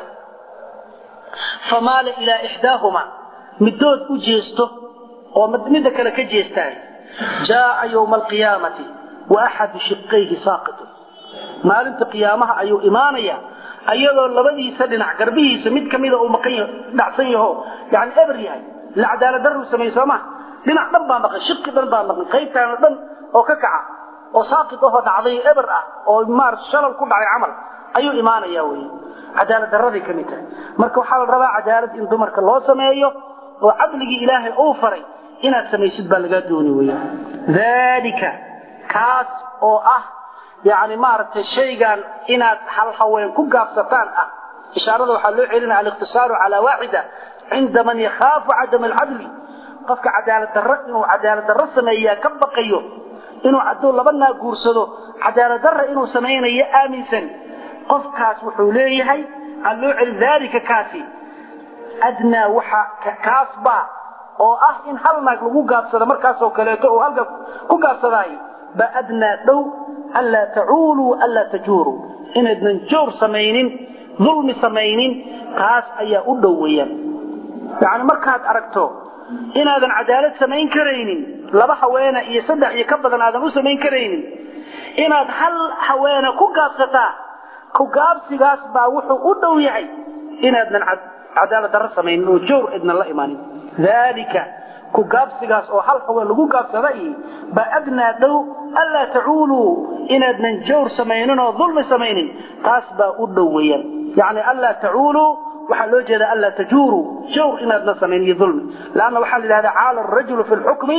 famaala ilaa ixdaahuma midood u jeesto oo midda kale ka jeestaay jaaa ywma alqiyaamati wa axadu shiqayhi saaqitun maalinta qiyaamaha ayuu imaanaya ayadoo labadiisa dhinac garbihiisa mid kamida uu maqan dhacsan yaho yani eber yahay la cadaalad darru sameeyey soo ma dhinac dhan baa maqan shiqi dhan baa maqan qaybtaana dhan oo ka kaca oo saaqid ahoo dhacday eber ah oo maar shalal ku dhacay camal ayuu imaanaya wey cadaalad darraday ka mid tahay marka waxaa la rabaa cadaalad in dumarka loo sameeyo oo cadligii ilaahay uu faray inaad samaysid baa lagaa dooni weya daalika kaas oo ah yani maaragtay shaygan inaad hal haween ku gaabsataan ah ishaarada waxaa loo celinaya aliqtisaaru calaa waaxida cinda man yakhaafu cadama alcadli qofka cadaalad darro inuu cadaalad darro sameeyaa ka baqayo inuu hadduu laba naa guursado cadaalad darra inuu samaynayo aaminsan qofkaas wuxuu leeyahay aan loo celin daalika kaasi adnaa waxa kaas baa oo ah in hal naag lagu gaabsado markaasoo kaleeto oo halka ku gaabsadaayo ba adnaa dhow anlaa tacuuluu anlaa tajuuruu inaydnan joor samaynin dulmi samaynin taas ayaa u dhow weeyaan yacni markaad aragto inaadan cadaalad samayn karaynin laba haweena iyo saddex iyo ka badan aadan u samayn karaynin inaad hal haweena ku gaabsataa ku gaabsigaas baa wuxuu u dhow yahay inaadnan cadaalad darro samaynin oo joor idnan la imaanin daalika ku gaabsigaas oo hal haween lagu gaabsaday baa adnaa dhow anlaa tacuuluu inaadnan jawr samaynin oo dulmi samaynin taas baa u dhow weeyaan yacni anlaa tacuuluu waxaa loo jeeda anlaa tajuuruu jawr inaadna samayn iyo dulmi laanna waxaa la yidhahdaa caala arajulu fi lxukmi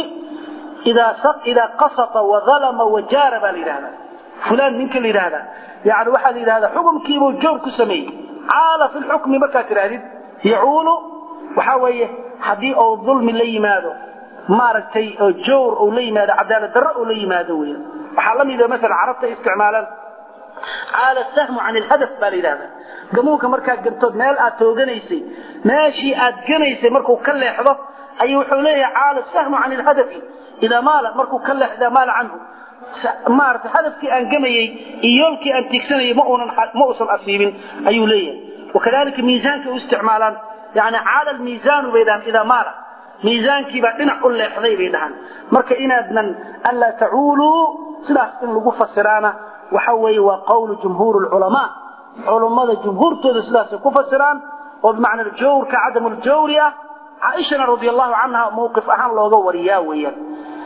idaa qasata wadalama wajaara baa la yidhahdaa fulaan ninka la yidhahdaa yani waxaa la yidhahdaa xukumkiibuu jawr ku sameeyey caala fi lxukmi markaad tidhaahdid yacuulu waxaa weeye haddii uu dulmi la yimaado maaragtay oo jawr uu la yimaado cadaalad darro uu la yimaado weya waxaa la mida masalan carabta isticmaalaan caala sahmu can ilhadaf baa la yidhahdaa gamuunka markaad gantood meel aad tooganaysay meeshii aad ganaysay markuu ka leexdo ayuu wuxuu leeyahay caala sahmu can ilhadafi idaa maala markuu ka leexdo idaa maala canhu maarata hadafkii aan gamayey iyo yoolkii aan tiigsanayay ma uunan ma uusan asiibin ayuu leeyahay wakadalika miisaanka u isticmaalaan yani caala almiisaanu bay dhahaan idaa maala miisaankiibaa dhinac u leexday bay dhahaan marka inaadnan anlaa tacuuluu sidaas in lagu fasiraana waxa weeye waa qawlu jumhuur lculamaa culummada jumhuurtooda sidaasay ku fasiraan oo bimacna jawrka cadamu ljawri ah caaishana radi allahu canha mawqif ahaan looga wariyaa weeyaan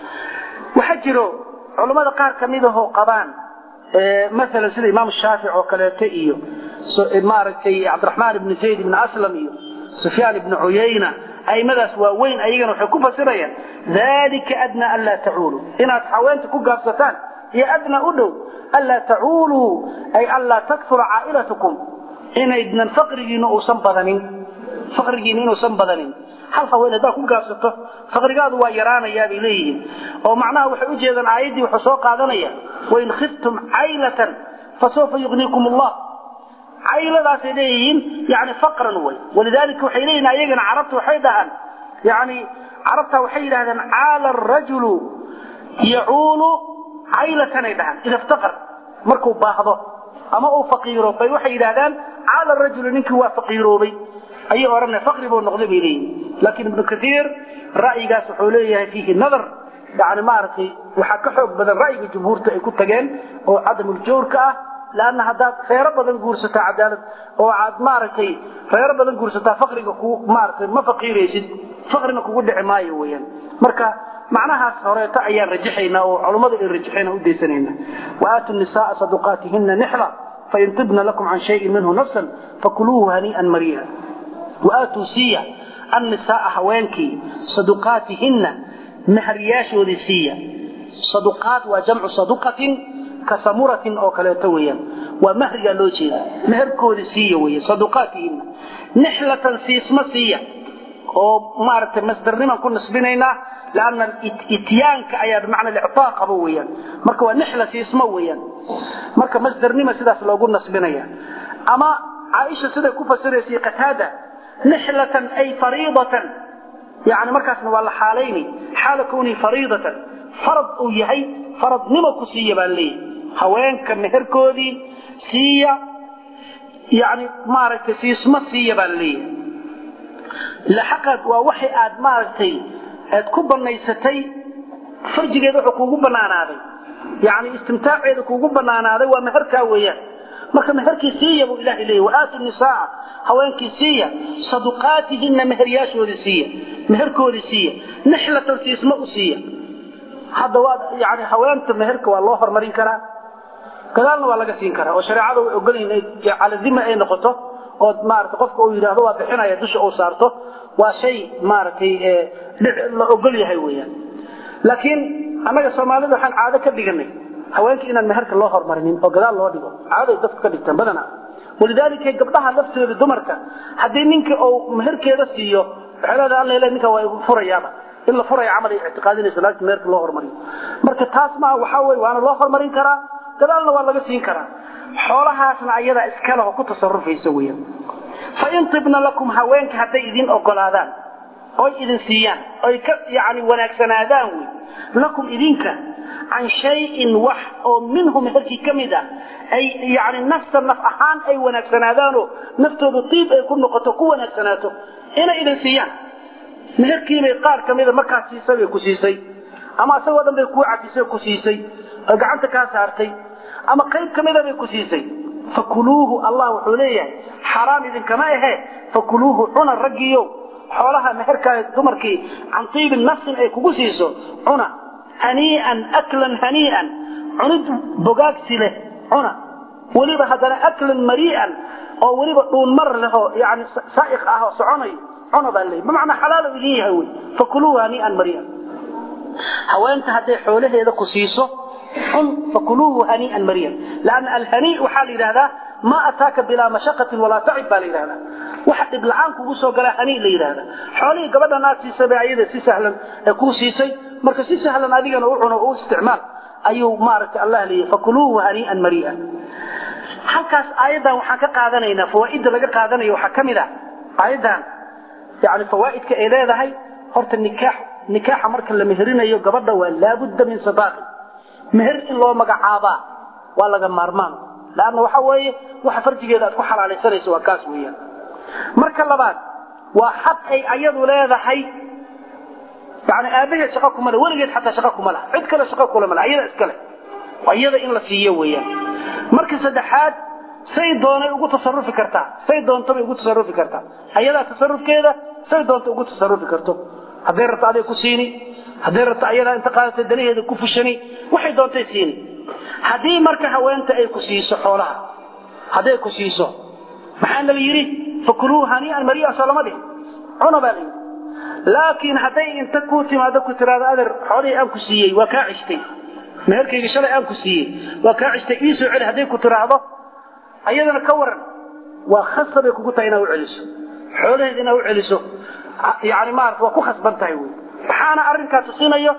waxaa jiro culummada qaar kamidahoo qabaan maalan sida imaam shaafic oo kaleeto iyo maaragtay cabdiraxmaan ibni zayd ibni aslam iyo sufyaan ibni cuyayna aimadaas waaweyn ayagana waxay ku fasirayaan dalika adnaa anlaa tacuuluu inaad haweenta ku gaabsataan iyo adnaa u dhow anlaa tacuuluu ay anlaa takfura caa'ilatukum inaydnan faqrigiina uusan badanin faqrigiina inuusan badanin hal haween haddaad ku gaabsato faqrigaadu waa yaraanayaa bay leeyihiin oo macnaha waxay u jeedaan aayaddii wuxuu soo qaadanaya wain khiftum caylatan fasawfa yugniikum allah cayladaasay leeyihiin yani faqran way walidaalika waxay leeyihin ayagana carabta waxay dhahaan yani carabta waxay yidhahdeen caala arajulu yacuulu caylatanay dhahaan ida iftaqar markuu baahdo ama uu faqiiro bay waxay yidhahdaan caala arajulu ninkii waa faqiiroobay ayay odhanay faqri buu noqday bay leeyihin laakiin ibnu kaiir ra'yigaas wuxuu leeyahay fiihi nadar yani maaragtay waxaa ka xoog badan ra'yiga jumhuurta ay ku tageen oo cadamuljawrka ah lanna haddaad reero badan guursataa cadaalad oo aad maaragtay reero badan guursataa faqriga ku maaragtay ma faqiiraysid faqrina kugu dhici maayo weeyaan marka macnahaas horeeto ayaan rajaxaynaa oo culummadu ay rajaxeen u daysanayna waaatu nisaaa saduqaatihina nixla fain tibna lakum can shayin minhu nafsan fakuluuhu hanii'an mariya waatuu siiya annisaaa haweenkii saduqaatihina maharyaashoodii siiya saduqaat waa jamcu saduqatin kasamuratin oo kaleeto weeyaan waa mahrigaa loo jeeda meherkoodi siiya weeye saduqaatihina nixlatan siisma siiya oo maaragtay masdarniman ku nisbinaynaa laanna ityaanka ayaa bimacna lictaa qabo weeyaan marka waa nixla siisma weeyaan marka masdarnima sidaas loogu nasbinaya ama caaisha siday ku fasiraysay qataada nixlatan ay fariidatan yani markaasna waa la xaalayni xaala kwnii fariidatan farad uu yahay faradnimo ku siiya baan leeyahy haweenka meherkoodii siiya yani maaragtay siisma siiya baan leeyahay laxaqad waa waxay aad maaragtay aad ku banaysatay farjigeeda wuxuu kuugu banaanaaday yani istimtaaceeda kuugu banaanaaday waa meherkaa weeyaan marka meherkii siiya buu ilahay leeyahy waaatu nisaa haweenkii siiya saduqaatihina meheryaashoodii siiya meherkoodii siiya nixlatan siisma u siiya hadda waa yani haweenta meherka waa loo hormarin karaa gadaalna waa laga siin karaa oo shareecada way ogolyihin cala dima ay noqoto oo maarata qofka uu yidhaahdo waa bixinaya dusha uu saarto waa shay maaragtay la ogol yahay weeyaan laakiin annaga soomaalida waxaan caado ka dhiganay haweenka inaan meherka loo hormarinin oo gadaal loo dhigo caaday dadku ka dhigtaan badana walidaalika gabdhaha laftooda dumarka haddii ninka uu meherkeeda siiyo waxay leedahay alla ilahi ninka waa igu furayaaba in la furaya camal ay ictiqaadinayso laagta meherka loo hormariyo marka taas maa waxaa weye waana loo hormarin karaa gadaalna waa laga siin karaa xoolahaasna ayadaa iskaleho ku tasarufaysa weeyaan fain tibna lakum haweenka hadday idin ogolaadaan oy idin siiyaan oy ka yani wanaagsanaadaan wey lakum idinka can shayin wax oo minhu meherkii ka mid a ay yani nafsa naf ahaan ay wanaagsanaadaanoo naftoodu tiib ay ku noqoto ku wanaagsanaato inay idin siiyaan meherkiibay qaar ka mida markaas siisay bay ku siisay ama isagoo dhan bay kuu cafisay ku siisay oo gacanta kaa saartay ama qayb ka mida bay ku siisay fakuluuhu allah wuxuu leeyahay xaraam idinkama ahe fakuluuhu cuna raggiiyo xoolaha meherkaa dumarkii can tiibin nafsin ay kugu siiso cuna hanii'an aklan hanii'an cunid bogaagsi leh cuna weliba haddana aklan marii'an oo weliba dhuunmar leh oo yani saa'iq ah oo soconayo cuna baa leeyahy bimacnaa xalaalo idin yahay wey fakuluuhu hanii'an marii'an haweenta hadday xoolaheeda ku siiso cun fakuluuhu hanii'an marii'an laanna alhanii waxaa la yidhahdaa ma ataaka bilaa mashaqatin walaa tacib baa la yidhahdaa waxa dhib la-aan kugu soo galaa hanii la yidhahda xoolihii gabadhan aad siisay bay ayada si sahlan ee kuu siisay marka si sahlan adigana u cuno u isticmaal ayuu maaragtay allah leeyahy fakuluuhu hanii'an marii'an halkaas aayaddan waxaan ka qaadanaynaa fawaa'idda laga qaadanayo waxaa ka mid ah aayaddan yani fawaa'idka ay leedahay horta nikaax nikaaxa marka la meherinayo gabadha waa laabudda min sadaaqi meher in loo magacaabaa waa laga maarmaan laanna waxa weeye waxa farjigeeda aad ku xalaalaysanayso waa kaas weeyaan marka labaad waa xaq ay ayadu leedahay yani aabaheed shaqa kuma le weligeed xataa shaqa kuma laha cid kale shaqa kula male ayada iskale iyada in la siiyo weeyaan marka saddexaad say doonay ugu tasarufi kartaa say doontobay ugu tasarufi kartaa ayadaa tasarufkeeda say doonta ugu tasarufi karto hadday rabto aday ku siini hadday rabto ayadaa inta qaadata danaheeda ku fushani waxay doontay siini haddii marka haweenta ay ku siiso xoolaha hadday ku siiso maxaana la yidhi fakuluu hanii'an marii'an soo lama dhihin cuna baa la yidhi laakiin hadday inta kuu timaado ku tiraado adeer xoolihii aan ku siiyey waa kaa cishtay meherkayga shalay aan ku siiyey waa kaa cishtay ii soo celi hadday ku tiraahdo ayadana ka waran waa khasabay kugu tahay inaad u celiso xoolaheed inaad u celiso yani maarata waa ku khasban tahay wey maxaana arrinkaa tusinayo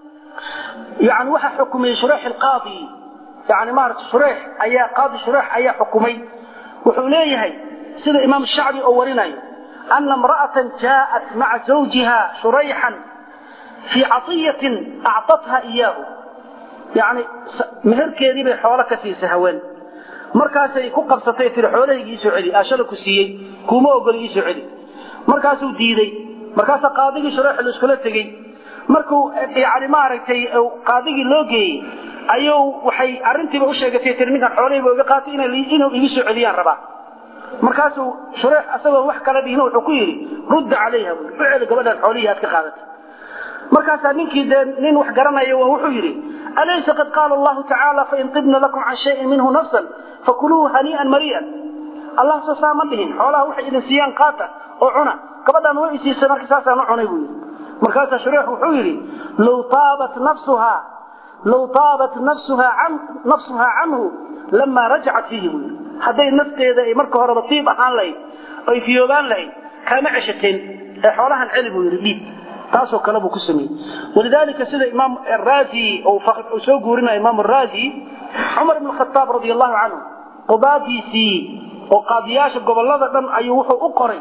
yani waxa xukumay shureex alqaadi yani maarata shureex ayaa qaadi shureex ayaa xukumay wuxuu leeyahay sida imaam shacbi oo warinayo ana imra'atan jaa'at maca zawjiha shurayxan fii catiyatin actatha iyaahu yani meherkeedii bay xoolo ka siisay haween markaasay ku qabsatay tii xoolahaygi iisoo celi ashala ku siiyey kuma ogoli iisoo celi markaasuu diiday markaasaa qaadigii shureex la iskula tegey markuu yani maaragtay qaadigii loo geeyey ayuu waxay arrintiiba u sheegatay tii ninkan xoolahayba iga qaatay inuu igu soo celiyaan rabaa markaasuu shureex asagoo wax kala dhihin wuxuu ku yidhi rudda calayha u celi gabadhaan xoolihii aad ka qaadatay markaasaa ninkii dee nin wax garanaya wuxuu yidhi alaysa qad qaala allahu tacaala fain tibna lakum can shayin minhu nafsan fakuluuhu hanii'an marii'an allah soo saa ma dhihin xoolaha waxay idin siiyaan qaata oo cuna gabadhaan way isiisay marka saasaan u cunay buu yidhi markaasaa shureex wuxuu yidhi low taabat nafsuhaa low taabat nafsuhaa can nafsuhaa canhu lamaa rajacat fiihi buu yidhi hadday nafteeda ay marka horeba tiib ahaan lahayd oy fiyoobaan lahayd kaama ceshateen ee xoolahan celi buu yidhi dhiib taasoo kale buu ku sameeyey walidaalika sida imaam raazi uu soo guurinayo imaam raazi cumar ibn khataab radi allahu canhu qudaadiisii oo qaadiyaasha gobolada dhan ayuu wuxuu u qoray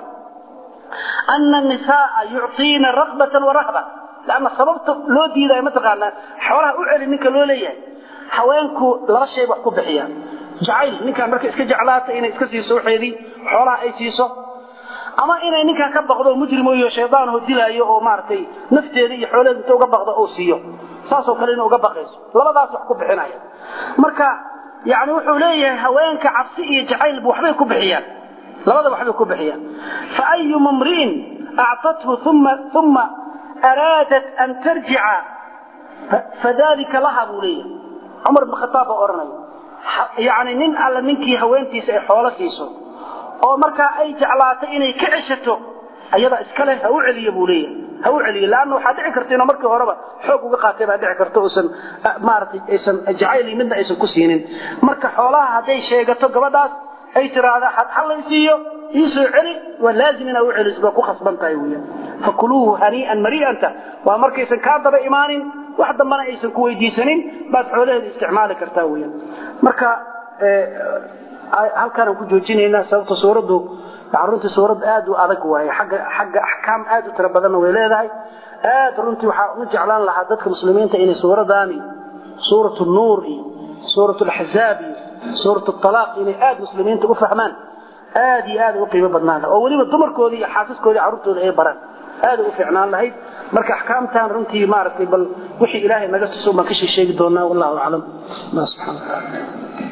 ana nisaaa yucطiina rakbatan warahba lanna sababta loo diidayo mataqaanaa xoolaha u celi ninka loo leeyahay haweenku laba shay wax ku bixiyaan jacayl ninkaan marka iska jeclaata inay iska siiso waxeedii xoolaha ay siiso ama inay ninkaan ka baqdo mujrimoyo shaydaanho dilaayo oo maaragtay nafteeda iyo xoolaheeda inta uga baqdo oo siiyo saasoo kale ina uga baqayso labadaas wax ku bixinaya marka yani wuxuu leeyahay haweenka cabsi iyo jacaylba waxbay ku bixiyaan labada waxbay ku bixiyaan fa ayuma mri'in actathu uma uma araadat an tarjica fadalika laha buu leeyahay cumar ibn khataab baa odhanaya yani nin alla ninkii haweentiisa ay xoolo siiso oo markaa ay jeclaatay inay ka ceshato ayada iskale ha u celiyo buu leeyahay ha u celiyo laanna waxaa dhici karta inuu markii horeba xoog uga qaatay baa dhici karta uusan maaragtay aysan jacayl midna aysan ku siinin marka xoolaha hadday sheegato gabadhaas ay tiraahda hallaysiiyo iisoo celi waa laazim inaa u celiso baa ku khasban tahay weya fakuluuhu hanii'an mari'anta waa markaysan kaa daba imaanin wax dambana aysan ku weydiisanin baad xoolaheeda isticmaali kartaa weya marka halkaanaan ku joojinaynaa sababta suuraddu runtii suurad aad u adag waaye agga xagga axkaam aad u tiro badanna way leedahay aad runtii waxaa u jeclaan lahaa dadka muslimiinta inay suuradaani suurat nuur iyo suurat laxzaab iyo suurat alaaq inay aad muslimiinta u fahmaan aad iyo aad u qiimo badnaan oo weliba dumarkoodii iyo xaasaskoodii carruurtooda ay baraan aad u fiicnaan lahayd marka axkaamtan runtii maaragtay bal wixii ilaahay naga tuso baan ka sheegi doonaa wallahu aclam subxana wataala